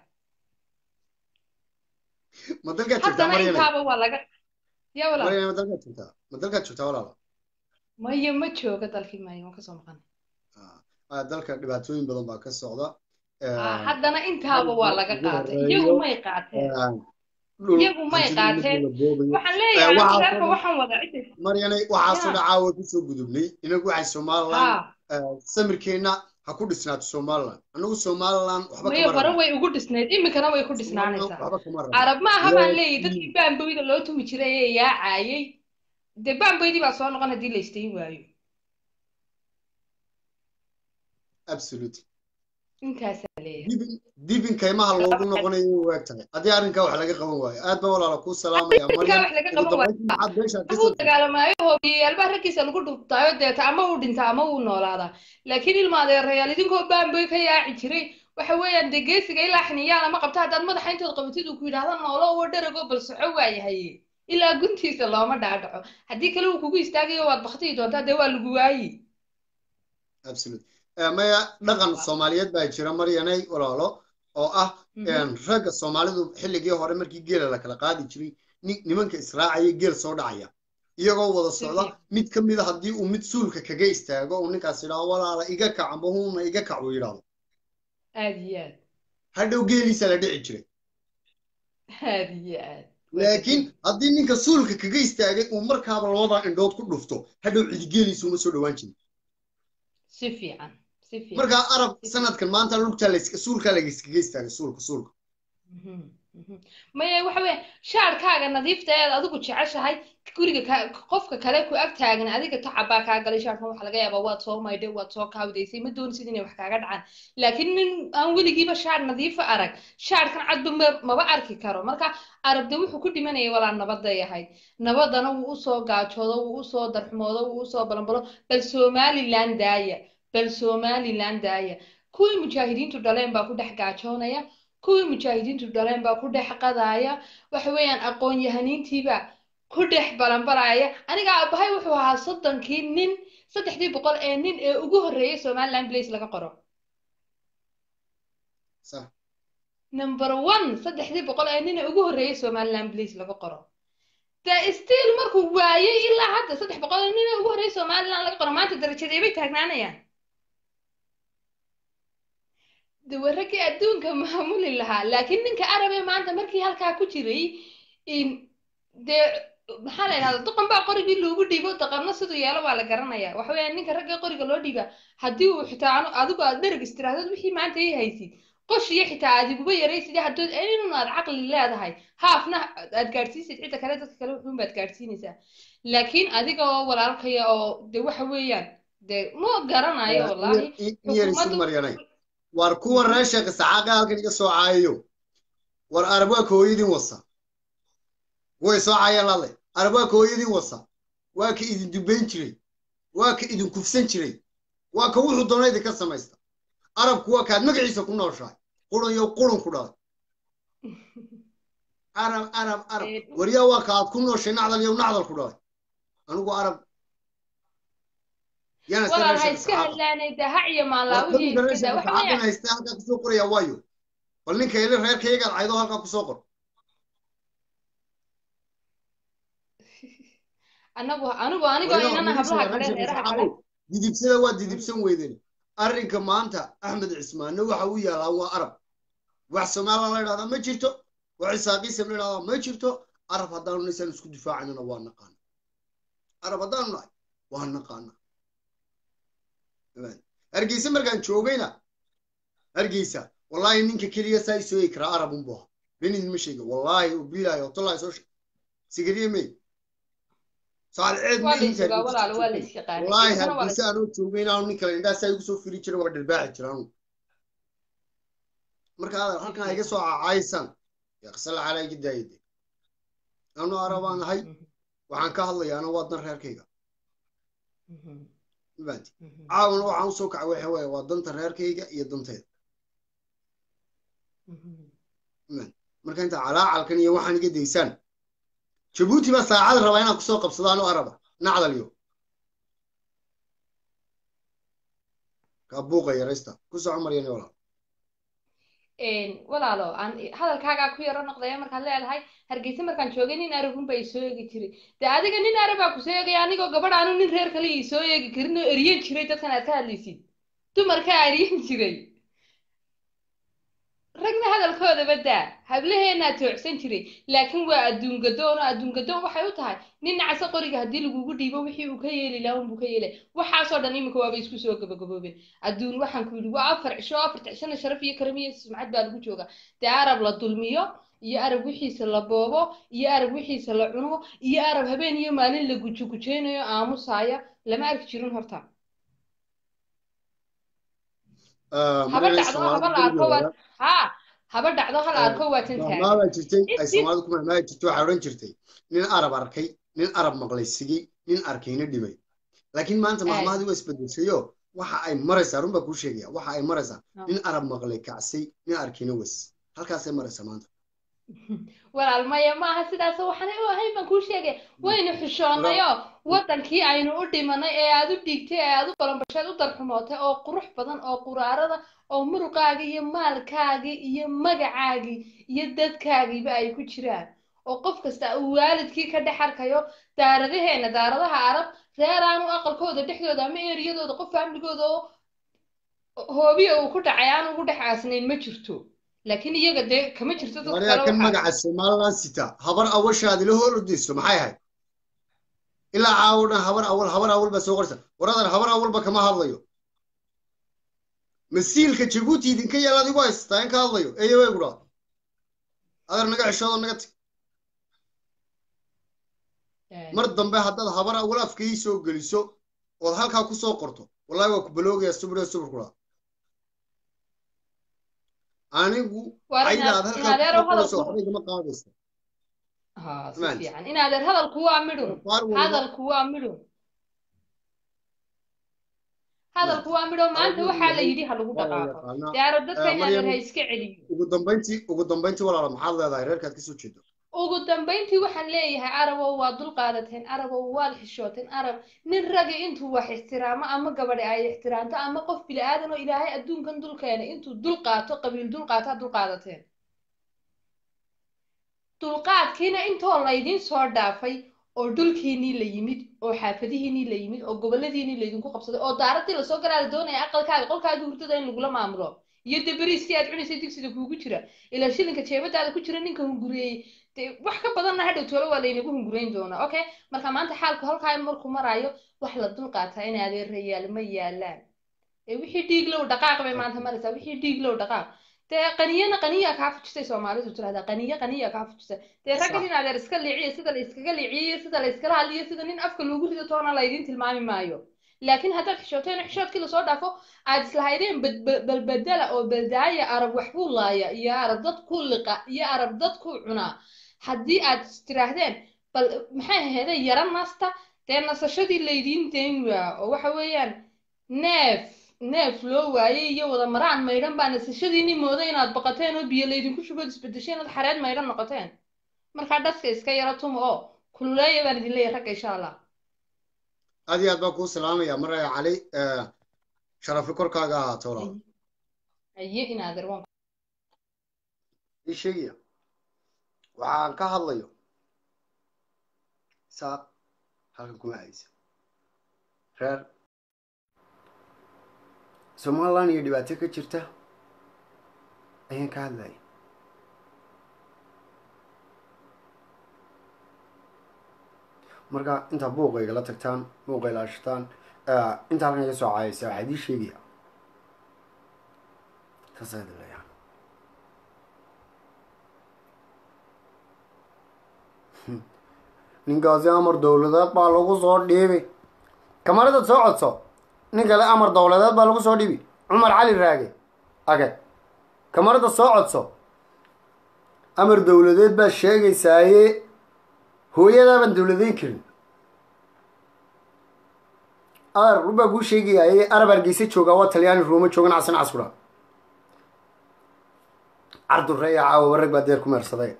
ma dalkaad joogtaa haddana maryane intaaba waa laga ya walaal maryane ma dalkaad joogtaa ma dalkaad joogtaa walaalo maya ma jooga dalkii maayo waan kasoo maqan Ah, dalka dhibaatooyin badan baa ka socda Ah, haddana intaaba waa laga qaatay iyagu may qaateen iyagu may qaateen waxaan leeyahay waxaa anigu reerka kaloo- waxaan wadaa cidda maryane waxaasoo Ya. dhacaa way kusoo gudubnay inagu waxay somaliland ha samirkeenna ha ku dhisnaato somaliland anagu somaliland waxba maya kama hore rabno way ugu dhisnayd iminkana way ku Somaliland dhisnaanaysaa waxba kama rabno carab ma aha baan Waa- leeyahay dadkii baamboyda loo tumi jiray ee yaacayay dee baamboydii baa soo noqon haddii la istayn waayo absolutely intaasaa leeyahay dibin dibin kaymaha loogu noqonayo way waag tahay haddii arrinkaa wax laga qaban waayo aad baan walaala kuu salaamaya Arrinkaa maryam wax laga ugu qaban waayo. dambayntii maxaad beeshaad ka uu soo dagaalamaayo hoobiyaalbaa raggiisa lagu dhubtaayo deeta ama uu dhintaa ama uu noolaadaa laakiin ilma adeerayaal idinkoo baamboy ka yaaci jiray waxa weeyaan dee geesiga ilaa xiniyaal ama qabta haddaad madaxa intood qabatid uu ku yidhaahdo noolo oo dharago bal soco waayahay ilaa guntiisa looma dhaadhaco haddii kale uu kugu istaagayo waad baktiyi doontaa dee waa lagu waayi absolute Eh, maya dhaqan soomaaliyeed baa jira maryanay walaalo oo ah een, ragga soomaalidu xilligii hore markii geela la kala qaadi jiray ni- nimanka israacaya geel soo dhacaya iyagoo wada Si socda fiican. mid ka mid a haddii uu mid suulka kaga istaago uu ninkaas yidhaahdo walaala iga kac amba huuna iga kac uu yidhaahdo aad iyo aad hadhow geeliisa la dhici jiray aad iyo aad laakiin haddii ninka suulka kaga istaagay uu markaaba labada indhood ku dhufto hadhow cidigeeliisa uma soo dhowaan jirin si fiican si fiican markaa arab sanadkan maanta lugtaa la suulkaa lagaskaga istaagay suulka suulka Mhm, mhm. maya waxa weeye shaarkaaga nadiifta ee aad adigu jeceshahay guriga ka qofka kale ku ag taagan adiga tacab baa kaa galay shaarkan waxa laga yaabaa waad soo maydhay waad soo kaawdaysay ma doonaysid inay wax kaaga dhacaan laakiin nin aan weligiiba shaar nadiifa arag shaarkan cadba ma- maba arki karo marka arabde wuxuu ku dhimanayay walaa nabaday ahayd nabadana wuu usoo gaajoodo wuu usoo darxumoodo wuu usoo balanbalo bal somaliland daaya bal somaliland daaya kuwii mujaahidiintu dhaleen baa ku dhex gaajoonaya kuwii mujaahidiintu dhaleen baa ku dhex qadaaya waxa weeyaan aqoon-yahaniintiiba ku dhex balanbalaya aniga aabahay wuxuu ahaa soddonkii nin saddexdii boqol ee nin ee ugu horreeyay somaliland place laga qoro sax number one saddexdii boqol ee nin ee ugu horreeyay somaliland place laga qoro de still markuu waayay ilaa hadda saddex boqol ee nin ee ugu horreeyay somaliland laga qoro maanta darajadee bay taagnaanayaan de waa raggii adduunka maamuli lahaa laakiin ninka arabe maanta markii halkaa ku jiray in dee maxaa la yidhahda doqon baa qorigii loogu dhiibo doqonna siduu yeelo waa la garanaya waxa weeyaan ninka ragga qoriga loo dhiiba haddii uu xitaa anu adigu aad dhereg istiraahdood wixii maanta ii haysid qosh iyo xitaa adiguba yaraysid haddood inun aad caqli leedahay haafna aad gaadhsiisid cidda kale dadka kale wuxuun baad gaadhsiinaysaa laakiin adiga oo walaalkaya oo de waxa weeyaan de ma garanayo wallaahi yar isu maryanay war kuwa reer sheekh saxaaqa halkan iga soo caayayo war arab waa ka hooyadin wasa way soo caayeen lale arab waa ka hooyadin wasa waa ka idin dubayn jiray waa ka idin kufsan jiray waa ka wuxuu doona idinka samaysta arabku waa kaad magaciisa ku nooshahay qurun iyo qurun ku dhalay arab arab arab waryaa waa ka aad ku nooshay nacdal iyo nacdal ku dhalay anigu arab yana walaal ha iska hadlaanay de ha iyo maalaawihii iskada waxa weeyaan haysta halkaa kusoo qoraya waayo bal ninka ili reerkaygaad caydo halkaa kusoo qor anagu anigu anigoo inana hablaha kale reeraha kale didibsada waa didibsan weydeen arrinka maanta axmed cismaanne waxa uu yaalaa waa arab wax somalilan la idhahdaa ma jirto wax isaaqiisam la idhahdaa ma jirto arab haddaanu naysaan isku difaacanana waa naqaana arab haddaanu nahay waa naqaana hargeysa markaan joogayna hargeysa wallaahi ninka keliya saa isoo egi karaa arab unbu ahaa benin ma sheega wallaahi bilaahi otollahi soo sigariye may saalceed waa la isugaa walaal waa la isyaqaanay wallaahi Isagana waa la hargeysa anoo joogay inaanu nin kale indhaha saa igu soo firi jiray waa dhirbaaxi jira anu marka adeer halkan iga soo cacaaysan yaqsala calaa iga daayade anu arabaan ahay waxaan ka hadlayaana waa dan reerkayga mafahanti caawana waxaan usoo kacay waxa weeye waa danta reerkayga iyo dantayda marka inta calaacalkan iyo waxaan iga daysaan jabuuti baa saacad rabaa inaan kusoo qabsadaan oo araba nacdal iyo kaa buuqa yaraysta ku soco maryane walaal walaalo aan hadalkaagaa ku yaro noqdaya markaad leedahay hargeysa markaan joogay nin arabun baa isoo eegi jiray de adiga nin arabaa kusoo eegaya anigoo gabadh aanu nin reer kale isoo eegi karin oo eriyan jiray dadkan aad ka hadlaysid dumarkaa eriyan jiray ragna hadalkoodaba daa hablaheenaa toocsan jiray laakiin waa adduun gadoon oo adduun gadoon waxay u tahay nin nacasa qoriga haddii lagugu dhiibo wixii uu ka yeeli lahaa unbuu ka yeelay waxaasoo dhan iminka waaba isku soo gabagaboobeen adduun waxaan ku yidhi waa afar cisho afarta cishona sharaf iyo karam iyo sumcad baa lagu joogaa dee arab la dulmiyo iyo arab wixiisa la boobo iyo arab wixiisa la cuno iyo arab habeen iyo maalin la gujugujeynayo aamusaya lama arki jirin horta haba dhacdo haba la arko waa ha haba dhacdo hal arko waa tan taagan mahmaabaa jirtay ay soomaalidu ku mahmaabi jirtay waxaa odhan jirtay nin arab arkay nin arab maqlay sigay nin arkayna dhimay laakiin maanta mahmaadii waa isbedeshayo waxa ay maraysaa run baa kuu sheegaya waxa ay maraysaa nin arab maqlay kacsay nin arkayna was halkaasay maraysaa maanta walaal maya maaha sidaas waxaan u ahayn baan kuu sheegay waynu xishoonayo waddankii aynu u dhimanay ee aad u dhiigtay ee aad u balanbasheed u darxumootay oo qurux badan oo quraarada oo muruqaagii iyo maalkaagii iyo magacaagii iyo dadkaagiiba ay ku jiraan oo qof kasta uu waalidkii ka dhex arkayo daaradaheena daaradaha arab reer aanu aqalkooda dhexdooda ama eriyadooda qof faamligooda oo hoobiya uu ku dhacay aan ugu dhex aasnayn ma jirto laakiin iyaga dee kama jirto dad waryaa kale kan waxaa magaca somaliland sita habar awashaadi la hor ordayso maxay ahayd ilaa caawo dhan habar awal habar awal baa soo qorsa waradan habar awalba kama hadlayo masiilka jabuuti idinka yaala adigu haystaa in ka hadlayo eeyo way gudhaa adeer naga xishoodo naga tag mar dambe haddaad habar awal afka ii soo geliso ood halkaa ku soo qorto wallahi waa ku baloogaya subir subir kudhaa anigu Waa in cayda aad aad- in halkaa adeero ku soo qorayso hadalku- waxba igama qaadaysa ها si Maanta. fiican in adeer hadalku waa midhun Qaar walba- hadalku waa midhun hadalku waa midho maanta Qaar waxaa la walba- yidhi ha lagu waa la dhaqaaqo yaqaanaa. dee arab dadka Eh, in adeer Maryam- ha iska celiyo ugu dambayntii ugu dambayntii walaala maxaad leedahay reerkaad kasoo jeedo ugu dambayntii waxaan leeyahay arabow waa dul qaadateen arabow waad xishooteen arab nin ragi intuu wax ixtiraamo ama gabadhi ay ixtiraamto ama qof bini aadan oo ilaahay adduunkan dul keenay intuu dul qaato qabiil dul qaato aad dul qaadateen dulqaadkiina intoo laydin soo dhaafay oo dhulkiinii la yimid oo xaafadihiinii la yimid oo goboladiinii laydinku qabsaday oo daaradii lasoo galaa la doonaya aqalkaaga qolkaaga hurdada in lagula maamulo iyo dee beriiskii aad cunaysay digsiga kuugu jira ilaa shilinka jeebadaada ku jira ninka hungureeyey dee wax ka badanna hadhow toole waa laynagu hungurayn doonaa okay marka maanta xaalku halkaa markuu maraayo wax la dul qaataa in adeera yaal ma yaalaan ee wixii dhiig low dhaqaaq bay maanta maraysaa wixii dhiig low dhaqaaq dee qaniyana qaniyaa kaa fujisay soomaalidu tirahdaa qaniyo qaniyaa kaa fujisay dee raggan in adeer iska liiciyo sida la iskaga liiciyo sida la iskala hadliyo sida nin afka loogu rido toona laydin tilmaami maayo laakiin haddaad xishooteen xishoodkii lasoo dhaafo aad islahaydeen balbedela oo baldaaya arab wax buu laaya iyo arab dad ku liqa iyo arab dad ku cunaa haddii aad tiraahdeen bal maxay ahaydee yara nasta dee nasashadii laydiin dayn waa oo waxa weeyaan neef neef loo waayey iyo wada maraan maydhan baa nasashadiinii mooda inaad baqateen oo biyo laydinku shubood isbedesheen ood xareed maydhan noqoteen markaa dhaska iska yara tuma oo kululeeya baan idin leeyahay ragga insha allah aad iyo aad baan kuu salaamaya maraya cali sharafli korkaaga ahaato walaal aye in adeer waan ii sheegaya waxaan ka hadlayo saaq halkan kuma haysa reer somaliland iyo dhibaato ka jirta ayaan ka hadlaya marka intaa buuqa igala tagtaan buuqa ilaashataan inta halkan iga soo caayaysa waxaa idii sheegaya saasa idin leeyahay ninkaasi amar dowladeed baa lagu soo dhiibi kamarada soo codso nin kale amar dowladeed baa lagu soo dhiibi cumar cali raage age kamarada soo codso amar dowladeed baa sheegaysaaye hooyadaabaan dowladeyn karin ar rubaa kuu sheegayaye arab hargeysa joogaa waa talyaani ruuma joogan casan casura cardureeya caawa rag baa deer ku meersaday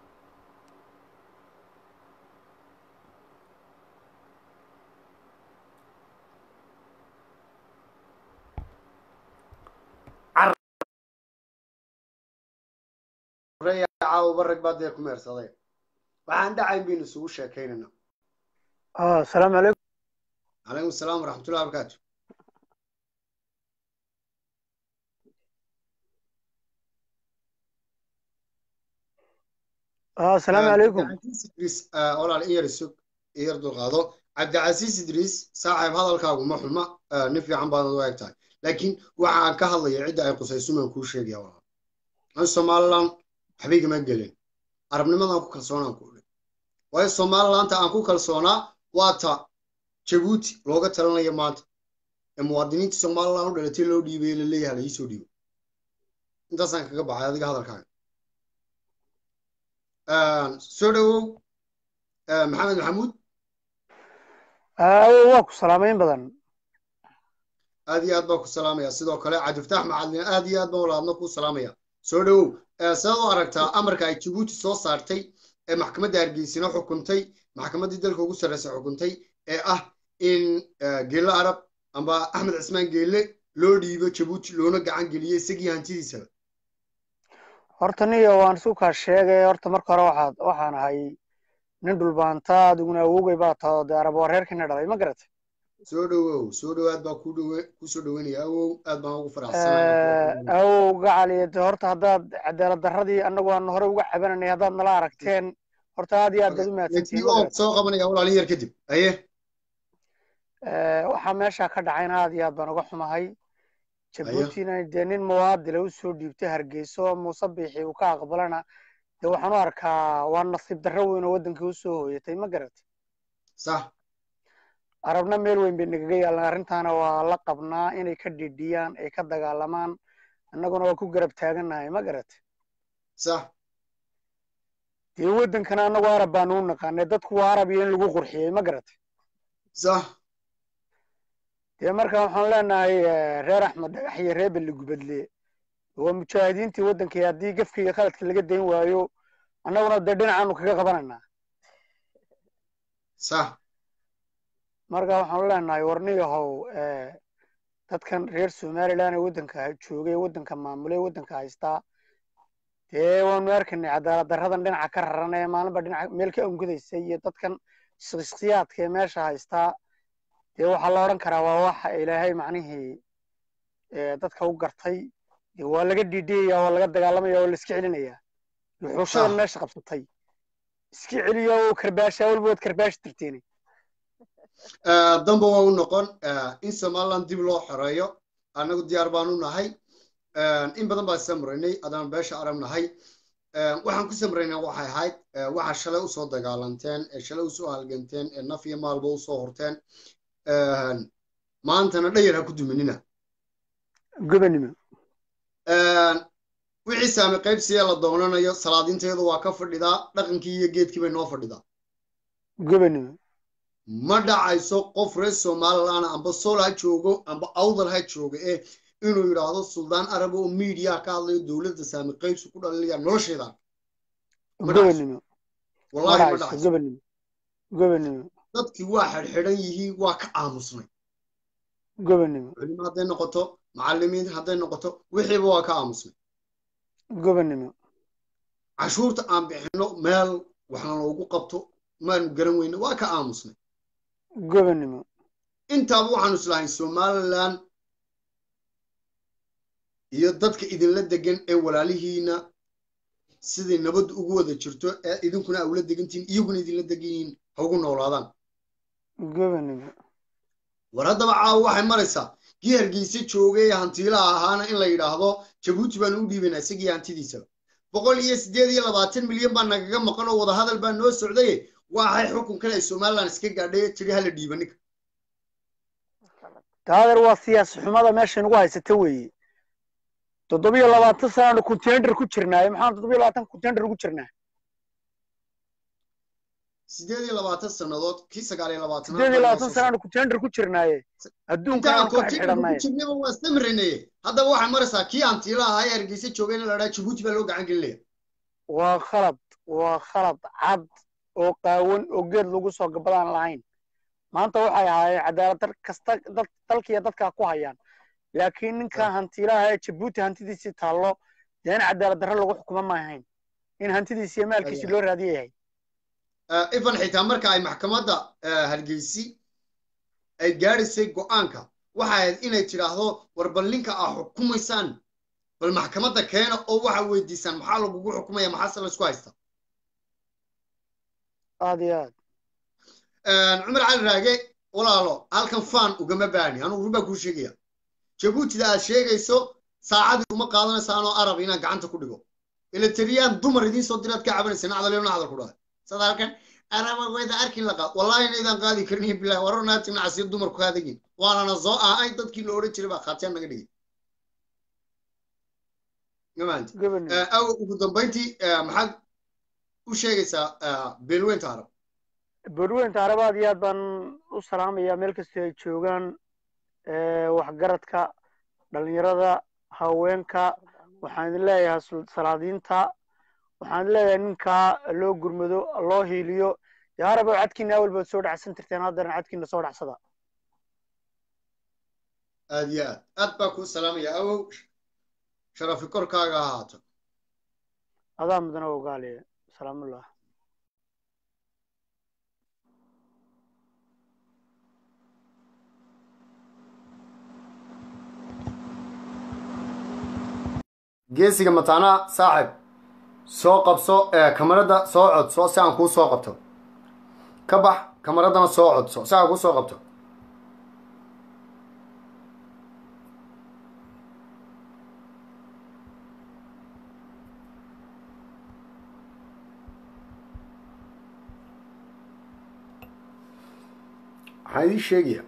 caawa rag baa deer ku meersaday waxaan dhacayn baynu isugu sheekaynayna asalaamu calaykum calaykum asalaam waraxmatullahi wabarakaatu asalaamu calaykum cabdicasiis idriis walaal in yar isug in yar dulqaado cabdicasiis idriis saaxiib hadalkaagu ma xuma nin fiican baad u eg tahay laakiin waxa aan ka hadlaya cidda ay qusaysumaan kuu sheegaya walaal an somaliland waxba igama gelin arabnimadaan ku kalsoonaan ku dhi waayo somalilandta aan ku kalsoonaa waa ta jabuuti looga talanayo maanta ee muwaadiniinta somaliland u dhalatay loo dhiibay la leeyahay la iisoo dhiibo intaasaan kaga baxay adiga hadalkaaga soo dhawow maxamed maxamuud waa ku salaamayn badan aad iyo aad baan ku salaamaya sidoo kale cabdifataax macalin aad iyo aad baan walaadna ku salaamaya soo dhawow sidaad u aragtaa amarka ay jabuuti soo saartay ee maxkamadda hargeysina xukuntay maxkamaddii dalka ugu sarreysa xukuntay ee ah in geelle arab amba axmed cismaan geelle loo dhiibo jabuuti loona gacan geliyo isagii hantidiisaba horta niyo waan isu kaa sheegay horta marka hore waxaad waxaan ahay nin dhulbaanta adiguna awowgay baa taho dee arab wareerkina dhalay ma garatay soo dhowow soo dhowaad baa ku dhowe kusoo dhoweynaya awow aad baan ugu faraxsanahay awow gacaliya de horta haddaad cadaalad darradii annagu aan hore uga cabananay haddaad nala aragteen horta aad iyo aad baad u mahadsantihiin ma oo garatay soo qabanaya walaalin yar kadib aye waxaa meesha ka dhacayna aad iyo aad baan uga xumahay jabuutina dee nin muwaadile u soo dhiibtay hargeyso muuse biixi uu ka aqbalana dee waxaan u arkaa waa nasiib darro weyn oo waddankii u soo hooyatay ma garatay sax arabna meel weyn bay nagaga yaalan arrintaana waa la qabnaa inay ka dhidhiyaan ay ka dagaalamaan annaguna waa ku garab taagannahay ma garatay sax dee waddankana annagu arab baanu u naqaanay dadku waa arab iyo in lagu qurxiyey ma garatay sax dee marka waxaan leenahay eh, reer axmed dhagax iyo reer belli gubadle waa mujaahidiintii waddankii haddii gefka iyo khaladka laga dayn waayo annaguna dee dhinacaanu kaga qabanaynaa sax marka waxaanu leenahay warniyahow eh, dadkan reer somaliland ee waddanka ha- joogay waddanka maamulay waddanka haystaa dee waanu arkaynay cadaalad darradan dhinaca ka raran ee maalinba dhinaca meel ka ongudaysa iyo dadkan shakhsiyaadka ee meesha haystaa dee waxaa la odhan karaa waa waxa ilaahay macnihii eh, dadka u gartay dee waa laga dhiidhiyaya waa laga dagaalamaya waa la iska celinaya wuxuushadan Sax. meesha qabsatay iska celiyo oo karbaasha walba waad karbaashi tirteeni damba waa u noqon in somaliland dib loo xoreeyo annagu diyaar baan u nahay in badan baan samraynay adaan beesha arab nahay waxaan ku samraynay waxay ahayd waxa shalay usoo dagaalanteen ee shalay usoo halganteen ee naf iyo maalba usoo horteen maantana dhayar ha ku duminina gobanimo wixii saami qaybsiya la doonanayo salaadinteedu waa ka fadhidaa dhaqankii iyo geedkii bay noo fadhidaa gobanimo ma dhacayso qof reer somaliland amba sol ha joogo amba awdal ha joogo eh inuu yidhaahdo suldaan arab oo miidiya ka hadlayo dowladda saami qaybsi ku dhalinaya nolosheeda Ma dhacayso. gobanimo wallahi ma madhacayso dhacayso gobanimo gobanimo dadkii waa xidhxidhan yihiin waa ka aamusnay gobanimo culimo hadday noqoto macallimiin hadday noqoto wixiiba waa ka aamusnay gobanimo cashuurta aan bixino meel waxna loogu qabto maanu garan weyne waa ka aamusnay gobanimo intaaba waxaanu islahayn somaliland iyo dadka idinla degan ee walaalihiina sidai nabaddu ugu wada jirto ee idinkuna aa ula degantihiin iyaguna idinla degan yihiin ha ugu noolaadaan gobanimo war haddaba caawa waxay maraysaa kii hargeysa joogay ee hantiilaha ahaana in la yidhaahdo jabuuti baanu u dhiibaynaa isagii hantidiisaba boqol iyo siddeed iyo labaatan milyan baa nagaga maqan oo wadahadal baa noo socdaye waxay xukunkan ay somaliland iska gaadhay ee tiri hala dhiiba ninka taadeer waa siyaasi xumada meesha nagu haysata weeye toddobiyo labaatan sanaanu contender ku jirnaaye maxaan toddobiyo labaatan contender ugu jirnaa siddeed iyo labaatan sannadood kii sagaal iyo labaatanaad sideed iyo baa inoo labaatan soo sanaanu contender ku jirnaaye adduunkana intaan aanu ka kontiinarka ku xidhxidhannaye jirnaba waa samrinaye haddaba waxay maraysaa kii hantiila ahaa ee hargeysa joogay in la dhaha jabuuti baa loo gacan gelinaya waa khalad waa khalad cad oo qaawan oo geed lagu soo gabadaan lahayn maanta waxay ahaayeen cadaalad dar kasta dad dalkiiyo dadkaa ku hayaan laakiin ninka hantiilaha ee jabuuti hantidiisii taallo dee in cadaalad darro lagu xukumo ma ahayn in hantidiisi iyo maalkiisi loo raadiya yahay ifan xitaa marka ay maxkamadda hargeysi ay gaadhaysay go'aanka waxay ahayd inay tidhaahdo war bal ninka aa xukumaysaan bal maxkamadda keena oo waxa weydiisaan maxaa lagugu xukumaya maxaase laysku haysta aad iyo aad cumar cali raage walaalo halkan faan ugama baani anugu run baa kuu sheegaya jabuutida aad sheegayso saacadii uma qaadanaysaanoo arab inaan gacanta ku dhigo ilatariyaan dumar idiin soo diraad ka cabanaysa nacdalyo nacdal ku dhahay sad halkan araba wayda arkin la qaad wallahi inaydaan qaadi karin bilahi warar naatim nacasiir dumarku kaadagin waanana soo ahay dadkii la odhan jiray baa khaatiyaan naga dhigay gamaanti gobanimo aw ugu dambayntii maxaad u sheegaysaa beelweynta arab badweynta arab aad iyo aad baan u salaamayaa meel kastoo ay joogaan eh, waxgaradka dhalinyarada haweenka waxaan idin leeyahay sul- salaadiinta waxaan idin leeyahay ninkaa loo gurmado loo hiiliyo dee arab oo cadkiina awal baad soo dhacsan tirteen haddana cadkiina soo dhacsada aad iyo aad aad baa kuu salaamaya awow sharafi korkaaga ha ahaato adaa mudana ogaaliye salaamullah geesiga mataanaa saaxib soo qabso ee kamarada soo codso si aan kuu soo qabto ka bax kamaradana soo codso si aan kuu soo qabto waxaan idiin sheegaya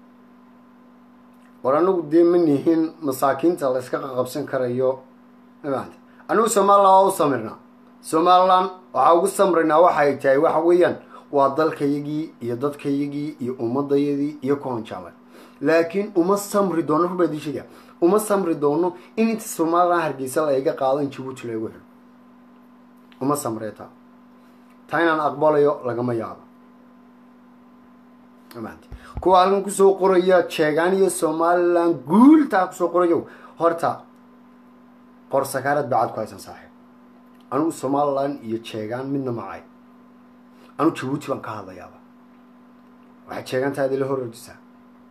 war anagu dee ma nihin masaakiinta la yska qaqabsan karayo mafahamte anigu somalilan waa u samirnaa somalilan waxaa ugu samraynaa waxay tahay waxa weeyaan waa dalkayagii iyo dadkayagii iyo ummadayadii iyo kuhanjaalay laakiin uma samri doono rubaa idiin sheegaya uma samri doono in inta somalilan hargeysa la iga qaado in jabuuti lagu helo uma samree taa taa inaan aqbalayo lagama yaabo mafahamte kuwa halkan kusoo qoraya jeegaan iyo somalilan guultaa kusoo qorayo horta qorsakaarad bacad ku haysan saaxiib anigu somalilan iyo jeegaan midna macay anigu jabuuti baan ka hadlayaaba waxay jeegaantaadi la hor ordisaa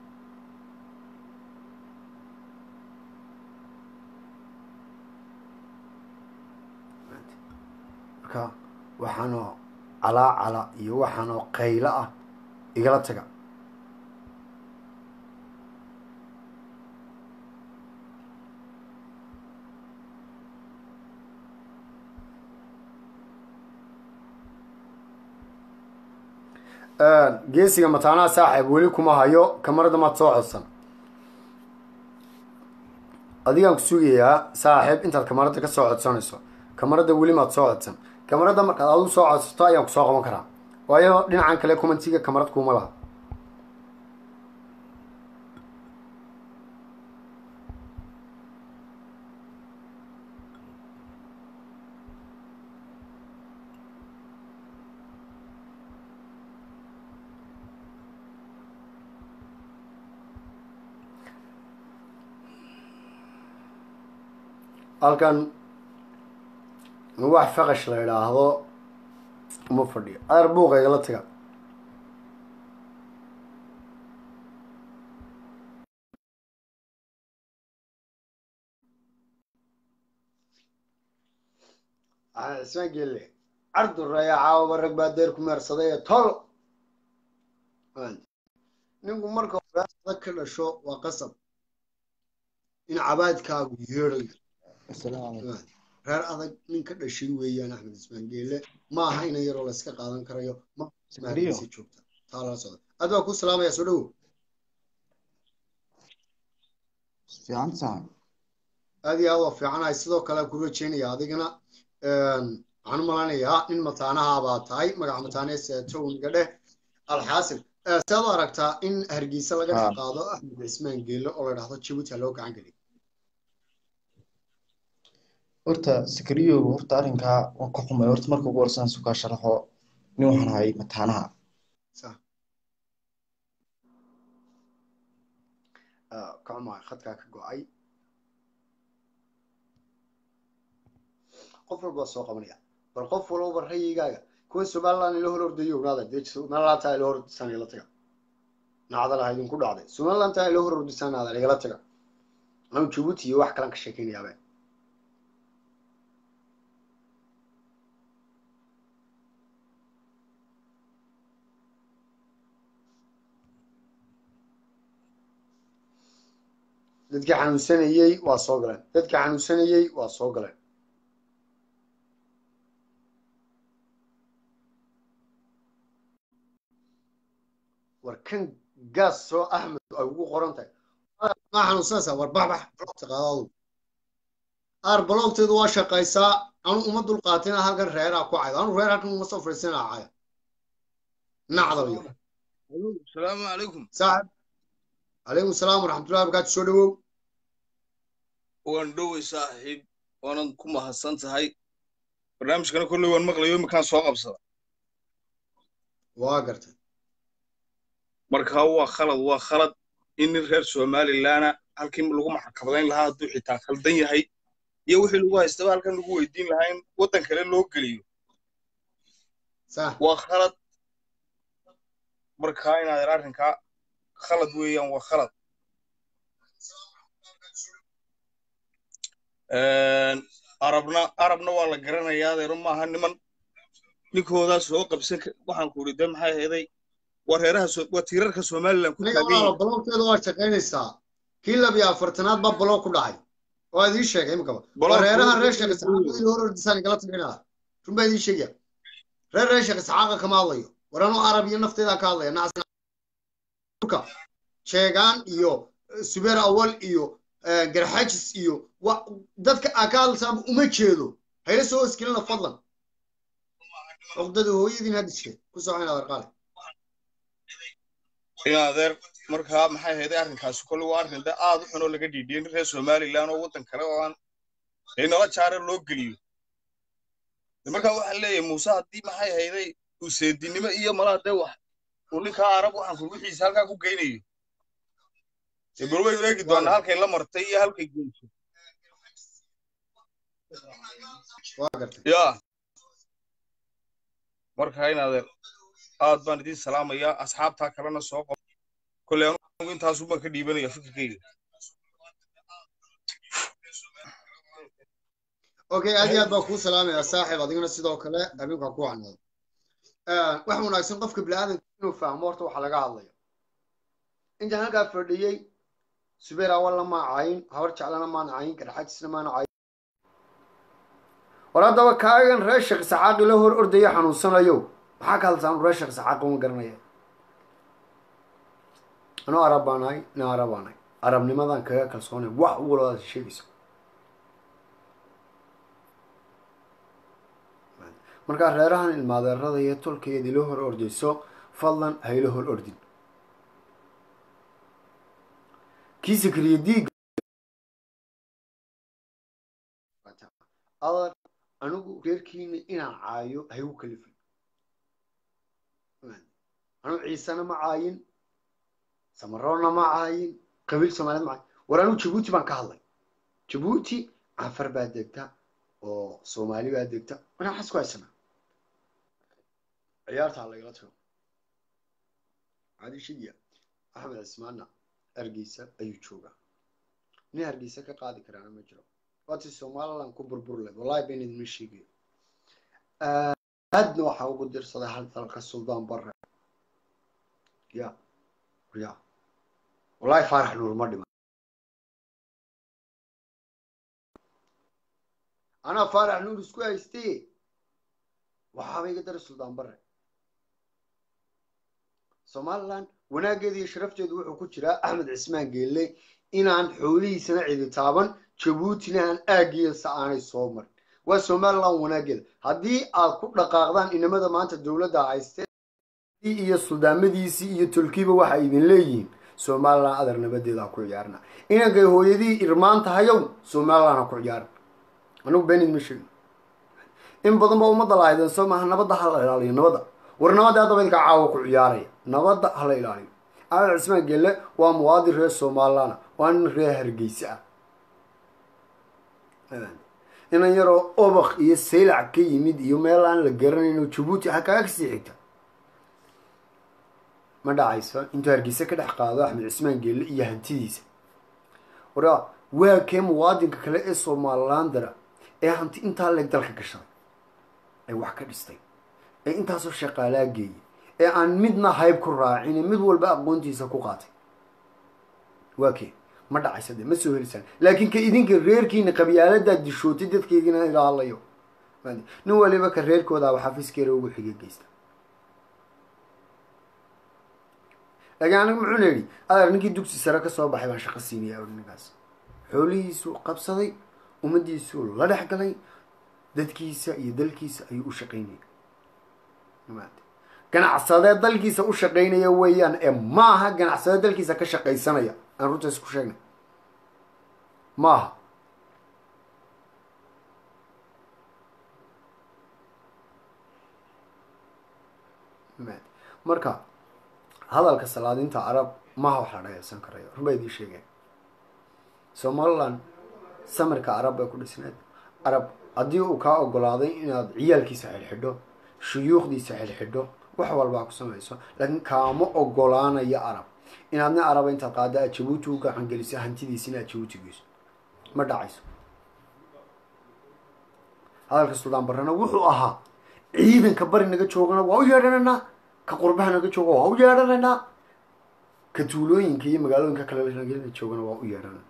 marka waxaanoo calaacala iyo waxaanoo qaylo ah igala taga geesiga mataanaha saaxiib weli kuma hayo kamarada maad soo codsan adigaan ku sugayaa saaxiib intaad kamarada ka soo codsanayso kamarada weli maad soo codsan kamarada markaad adigu soo codsato ayaan kusoo qaban karaa waayo dhinacan kale commentiga kamarad kuma laha halkan wax faqash la idhaahdo uma fadhiyo adeer buuqa igala taga ismaan geelle carduraya caawaba rag baa deer ku meersaday ee tol ninku marka hore adag ka dhasho waa qasab in cabaadkaagu yeedhayo reer adag nin ka dhashay weeyaan axmed ismaan geelle ma aha inan yaroo la iska qaadan karayo mahargeysa joogta taa lala socda aad baa ku salaamaya soo dhowo aad iyo aad waa fiicanahay sidoo kale ku rajeynaya adigana waxaan u malanayaa nin mataanaha baa tahay magaca mataanees towniga dheh alxaasil saad u aragtaa in hargeysa laga qaado axmed ismaan geelle oo la dhahdo jabuuti ha loo gacan geliyo horta sakariyow horta arrinkaa waan ka xumay horta marka ugu horsan sukaa sharaxo nin waxaan ahay mataanaha ka xumahay khadkaa ka go-ay qof walba soo qabanaya bal qof walba rayigaaga kuwa somaliland ila hor ordayo ognaada dee somaliland taa ila hor ordisaan igala taga nacdalaha idinku dhacday somaliland taa ila hor ordisaan naadal igala taga anu jabuuti iyo wax kalan ka sheekeynayaabee dadkii xanuunsanayey waa soo galeen dadkii xanuunsanayey waa soo galeen war kan gaas soo axmed ay ugu qoran tahay maa xanuunsanaysaa war baxbax blogta qaadadu aar blogteedu waa shaqaysaa anu uma dulqaatina halkan reeraa ku caydo anu reer halkan uma soo fadhiisanaa caya nacdaliyo asalaamu calaykum saaxib calaykum salaam waraxmatullahi barakaatu soo dhawow waan dhowey saaxiib waanan ku mahadsan tahay barnaamijkana kolley waan maqlayo iminkaan soo qabsada waa gartay marka waa khalad waa khalad in nin reer somalilaana halkii lagu maxkamadayn lahaa hadduu xitaa khaldan yahay iyo wixii lagu haystaba halkan lagu weydiin lahaa in waddan kale loo geliyo sax waa khalad markaa inaad arrinkaa khalad weeyaan waa khalad arabna arabna waa la garanayaa adeero maaha niman ninkoodaa soo qabsan ka- waxaan ku idhi de maxay ahaday waa reeraha so- waa tiirarka somalilan ku aniga taagan walaalo yihiin baloogteeda waa shaqaynaysaa kii labiyo afartanaad baa baloog ku dhacay waa idiin sheegay imikaba waa Baloog reeraha baloog reer baloog sheekh isxaaq idil hor ordisaan igala tagnaa run baa idiin sheegaya reer reer sheekh isxaaqa kama hadlayo war anuu arab iyo nafteeda ka hadlaya nacasnka sheegaan iyo eh, subeer awal iyo eh, garxajis iyo wa- dadka aa ka hadlaysaaba uma jeedo hayla soo hosgelina fadlan cuqdada hooyadiin hadiskeed ku socon adeerqaale in adeer markaa maxay ahaday arrinkaasi kolle waa arrin de aad u xun oo laga dhiidhiyey nin reer somalilan oo waddan kale oo aan dee nala jaare loo geliyo de markaa waxaa leeyahay muuse haddii maxay ahayday uu seedinimo iyo malaa dee wax uu ninkaa arab waxaan ku wixiisa halkaa ku geynayo dee bal waynu eegi doonaa halkay la martay iyo halkay geyso waa gartay ya markaa in adeer aad baan idiin salaamayaa asxaabtaa kalena soo qabo kolley anugu intaasu baan ka dhiibanaya fikirkayga okay aad iyo aad baa kuu salaamaya saaxiib adigana sidoo kale habeenka ku wacnaado waxa wanaagsan qofka bini'aadanka inuu fahmo horta waxa laga hadlayo intaan halkaa fadhiyey subeer awalna maa cayin habar jeclana maan cayin garxajisna maana cayin war haddaba kaagan reer sheekh saxaaqi la hor ordaya xanuunsanayo maxaa ka hadlaysaa reer sheekh saxaaqi uma garanaya anuu arab baan ahay ina arab baan ahay arabnimadan kaga kalsoonay wax u walbaad sheegayso markaa reerahan ilmaadeerada iyo tolkeeda ila hor ordayso fadlan hayla hor ordin kii sakriye diiga adar anigu reerkiina inaan caayo haygu kalifin anigu ciisena ma caayin samaroonna ma caayin qabiil soomaaliyed ma caayin war anigu jabuuti baan ka hadlay jabuuti cafar baa degta oo soomaali baa degta waxaan waxaas ku haysanaa ciyaarta ha lagala tago cali shiya axmed cismaana hargeysa ayuu joogaa nin hargeysa ka qaadi karaana ma jiro waati somaliland ku burbur leh wallahi been idinma sheegayo aadna waxaa ugu dirsaday hal dalka suldaan barre ya ya wallahi faarax nuur ma dhima anaa faarax nuur isku haystay waxaaba iga daray suldaan barre somaliland wanaaggeeda iyo sharafteedu wuxuu ku jiraa axmed cismaan geelle inaan xoolihiisana cidi taaban jabuutina aan aaggiisa aanay soo marin waa somaliland wanaaggeeda haddii aad ku dhaqaaqdaan inamada maanta dowladda haystee iyo suldaamadiisii iyo tolkiiba waxa idin leeyihiin somaliland adar nabadeeda ha ku ciyaarna inankay hooyadii irmaan tahayow somaliland ha ku ciyaaran anigu beenid ma sheegin in badan ba ummadda lahaydeen soo maaha nabadda ha la ilaaliyo nabadda war nabadda haddaba idinka caawa ku ciyaaraya nabadda ha la ilaaliyo axmed cismaan gelle waa muwaadin reer somaliland waa nin reer hargeysa ah inan yaroo obak iyo saylac ka yimid iyo meel aan la garanayno jabuuti ha kaga kasii xigta ma dhacayso intuu hargeysa ka dhex qaado axmed cismaan geelle iyo hantidiisa wara waa kee muwaadinka kale ee somalilandara ee hanti intaa leeg dalka gashaday ee wax ka dhistay ee intaasoo shaqaalaa geeyay ee aan midna hayb ku raacin mid walba aqoontiisa ku qaatay waa kee ma dhacaysa de ma soo helisaan laakiin ka idinka reerkiina qabyaaladaad dishootay dadkeygina iga hadlayo nin waliba ka reerkooda a xafiiskeera ugu xige geysta laakiin aniga muxuuna yidhi adeer ninkii dugsi sare ka soo baxay baan shaqo siinaya ninkaas xoolihiisuu qabsaday ummadiisuu la dhex galay dadkiisa iyo dalkiisa ayuu u shaqaynaya ganacsadee dalkiisa u shaqaynaya weeyaan ee maaha ganacsadee dalkiisa ka shaqaysanaya aan runta isku sheegnay maaha marka hadalka salaadinta carab maha wax la dhageysan karayo run baa idiin sheegeen somaliland samirka arab bay ku dhisneed arab haddii uu kaa ogolaaday inaad ciyaalkiisa xidhxidho shuyuukhdiisa xidhxidho wax walbaa ku samayso laakiin kaama ogolaanayo arab inaadna araba intaad qaada aad jabuuti u gacan geliso hantidiisa inaad jabuuti geyso ma dhacayso hadalka suldaan barrena wuxuu ahaa ciidanka bari naga joogana waa u yeedhanaynaa ka qurbaha naga jooga waa u yeedhanaynaa ka tuulooyinka iyo magaalooyinka kale naga joogana waa u yeedhanaynaa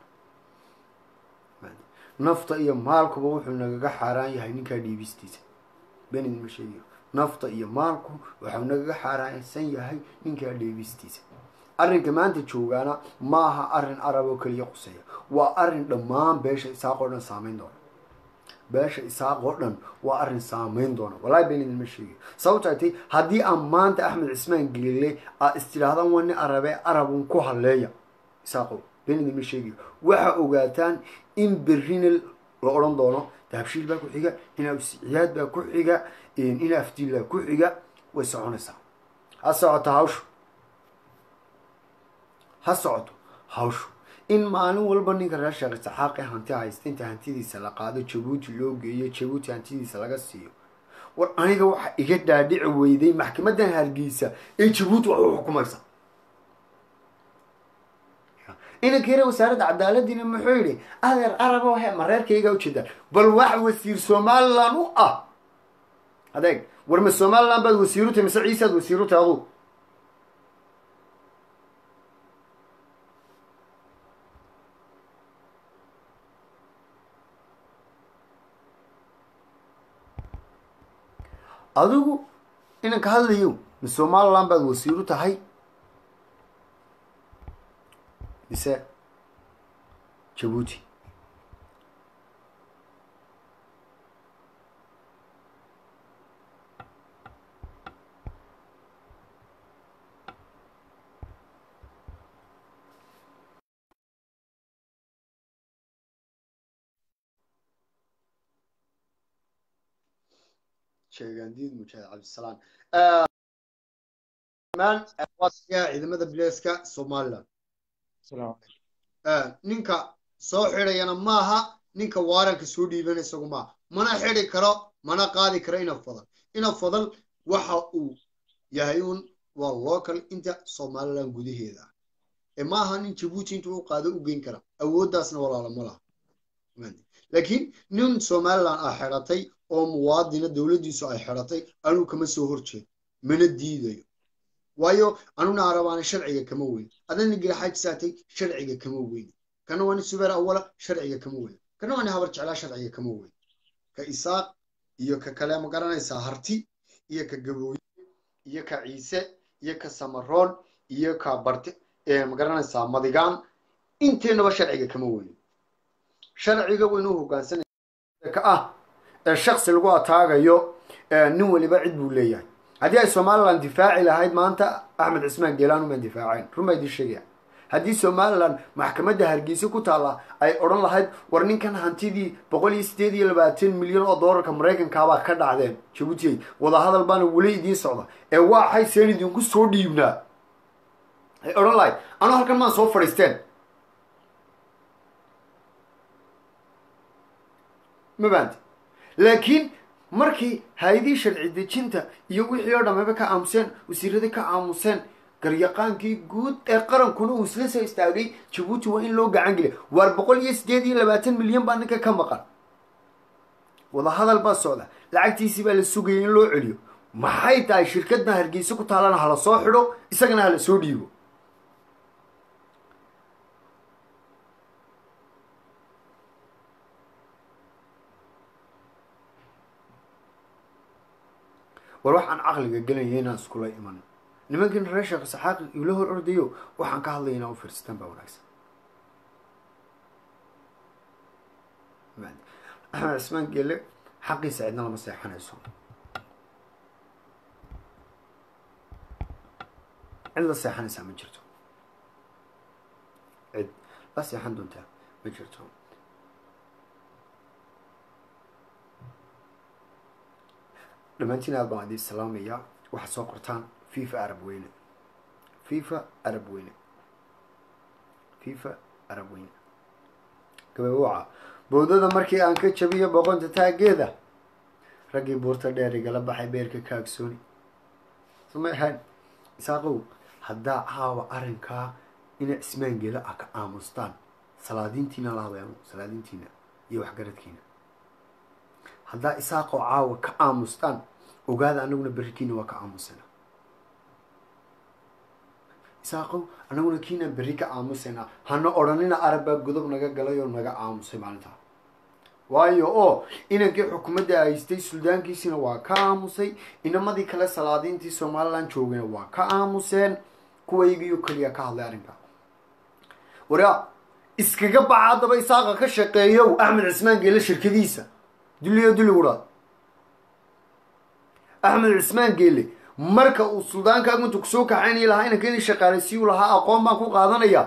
nafta iyo maalkuba wuxuu nagaga xaaraan yahay ninkaa dhiibistiisa benin ma sheegiyo nafta iyo maalku waxuu nagaga xaaraansan yahay ninkaa dhiibistiisa arrinka maanta joogaana ma aha arrin arab oo keliya quseeya waa arrin dhammaan beesha isaaq oo dhan saameyn doona beesha isaaq oo dhan waa arrin saameyn doona wallahi been idinma sheegiyo sababto ay tay haddii aan maanta axmed cismaan gelile aa istidhaahdaan waa nin arabe arabun ku halleeya isaaqow been idinma sheegiyo waxa ogaataan in berrina la odhan doono dahabshiil baa ku xiga in awsiciyaad baa ku xiga in afdiil baa ku xiga way soconaysaa ha socoto hawshu ha socoto hawshu in maalin walba ninka reer sheekh isaxaaq ee hanti haysta inta hantidiisa la qaado jabuuti loo geeyo jabuuti hantidiisa laga siiyo war aniga waxa iga dhaadhici weyday maxkamadan hargeysa ee jabuuti wax u xukumaysa inankeena wasaaradda cadaaladiina muxuu yidhi adeer arabo he mareerkayga ujeedaan bal wax wasiir somalilan u ah adeeg war ma somalilan baad wasiiru tahay mise ciisaad wasiiru tahay aduu adigu inanka hadlayo ma somalilan baad wasiiru tahay mise jabuuti sheegaandiid mujaahid cabdisalaam maan waasiga ciidamada bileeska somaliland ninka soo xidhayana maaha ninka waaranka soo dhiibana isagu maaha mana xidhi karo mana qaadi karo ina fadal ina fadal waxa uu yahay un waa local inta somaliland gudaheeda ah ee maaha nin jabuuti intuu u qaado u geyn kara awooddaasna walaala ma laha laakiin nin somaliland ah xidhatay oo muwaadina dowladdiisu ay xidhatay anuu kama soo horjeedo mana diidayo waayo anuna arabaana sharciga kama weyn adana giraxajisaatay sharciga kama weyn kana waa nin subeer awala sharciga kama weyn kana waa nin habar jeclaa sharciga kama weyn ka isaaq iyo ka kale ma garanaysaa harti iyo ka gabooye iyo ka ciise iyo ka samaroon iyo ka barte ma garanaysaa madigaan inteennaba sharciga kama weyn sharciga waynuu hogaansanaya ka ah ee shaksi lagu ataagayo nin waliba cid buu leeyahay haddii ay somaliland difaaci lahayd maanta axmed cismaan geelaan umaan difaaceen run baa idin sheegaya haddii somaliland maxkamadda hargeysa ku taalla ay odhan lahayd war ninkan hantidii boqol iyo siddeed iyo labaatan milyan oo doolarka maraykankaabaa ka dhacdeen jabuutiyey wadahadal baana weli idiin socda ee waxay seen idinku soo dhiibnaa ay odhan lahayd anuu halkan maan soo fadhiisteen ma baanti laakiin markii hay-adii sharci dejinta iyo wixii oo dhammayba ka aamuseen wasiiradii ka aamuseen garyaqaankii guud ee qarankuna uu isla soo istaagay jabuuti waa in loo gacan geliya waar boqol iyo siddeed iyo labaatan milyan baa ninka ka maqan wadahadal baa socda lacagtiisii baa la sugayay in loo celiyo maxay tahay shirkadna hargeysa ku taalana hala soo xidho isagana hala soo dhiibo war waxaan caqliga gelaya inaan iskula iman nimankiin reer sheekh saxaaqi iula hor ordayo waxaan ka hadlaya inaan u fiirsataan baa wanaagsan axmed cismaan geele xaqiisa cidna lama seexanayso cid la seexanaysaa ma jirto cid la seexan doontaa ma jirto dhammaantiin aad baan idin salaamayaa waxaad soo qortaan fifa arab weyne fifa arab weyne fifa arab weyne gabawaca bowdada markii aan ka jabiyo boqonta taageeda raggii buurta dheer igala baxay beerka kaagsooni sumay ahayn isaaqow haddaa caawa arrinkaa ina ismaan gela ah ka aamustaan salaadiintiina laabayano salaadiintiina iyo waxgaradkiina haddaa isaaqoo caawa ka aamustaan ogaada anaguna berrikiina waa ka aamusayna isaaqow anaguna kiinaan berri ka aamusaynaa hana odhanina arabbaa godob naga galay oo naga aamusay maalintaa waayo oo inankii xukuumadda haystay suldaankiisina waa ka aamusay inamadii kale salaadiintii somalilan joogayna waa ka aamuseen kuwaygiyo keliya ka hadlay arrinkaa waraa iskaga baxa haddaba isaaqa ka shaqeeyow axmed cismaan geele shirkadiisa dulliyo dulli wudhaad axmed cismaan geele marka uu suldaankaagu intu kusoo kaxaynaya lahaa inanka inay shaqaalaysiiyu lahaa aqoon baan ku qaadanaya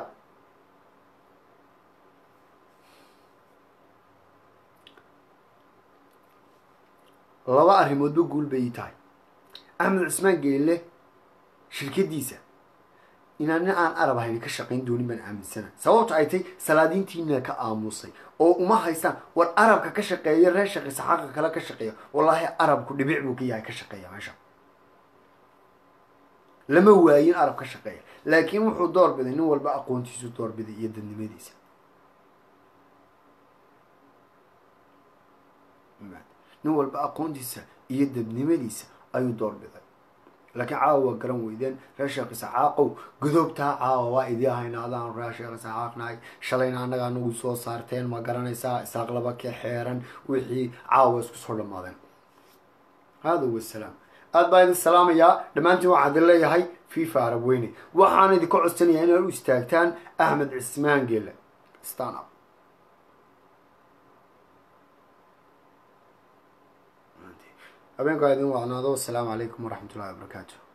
laba arrimoodba guul bay ii tahay axmed cismaan geele shirkadiisa inaan nin aan arab ahayn ka shaqayn doonin baan aaminsana sababto ay tay salaadiintiina ka aamusay oo uma haystaan war arabka ka shaqeeya reer shaqeysa xaqa kale ka shaqeeya wallaahi arabku dhibic buu ka yahay ka shaqeeya meesha lama waayin arab ka shaqeeya laakiin wuxuu door biday nin walba aqoontiisu door biday iyo dadnimadiisa nin walba aqoontiisa iyo dadnimadiisa ayuu door biday laakiin caawa waa garan weydeen reer sheekh isaxaaqow godoobtaa caawa waa idii hayna adaan reer sheekh isaxaaqnahay shalayna annaga anagu soo saarteen ma garanaysaa isaaq laba ka xeeran wixii caawa isku soo dhammaadeen hada wasalaam aad baa idin salaamayaa dhammaantiin waxaan idin leeyahay fifa arab weyne waxaan idinka codsanayaa inaad u istaagtaan axmed cismaan geele stan up habeenkaa idin wacnaado wasalaamu calaykum waraxmat ullahi wabarakaatu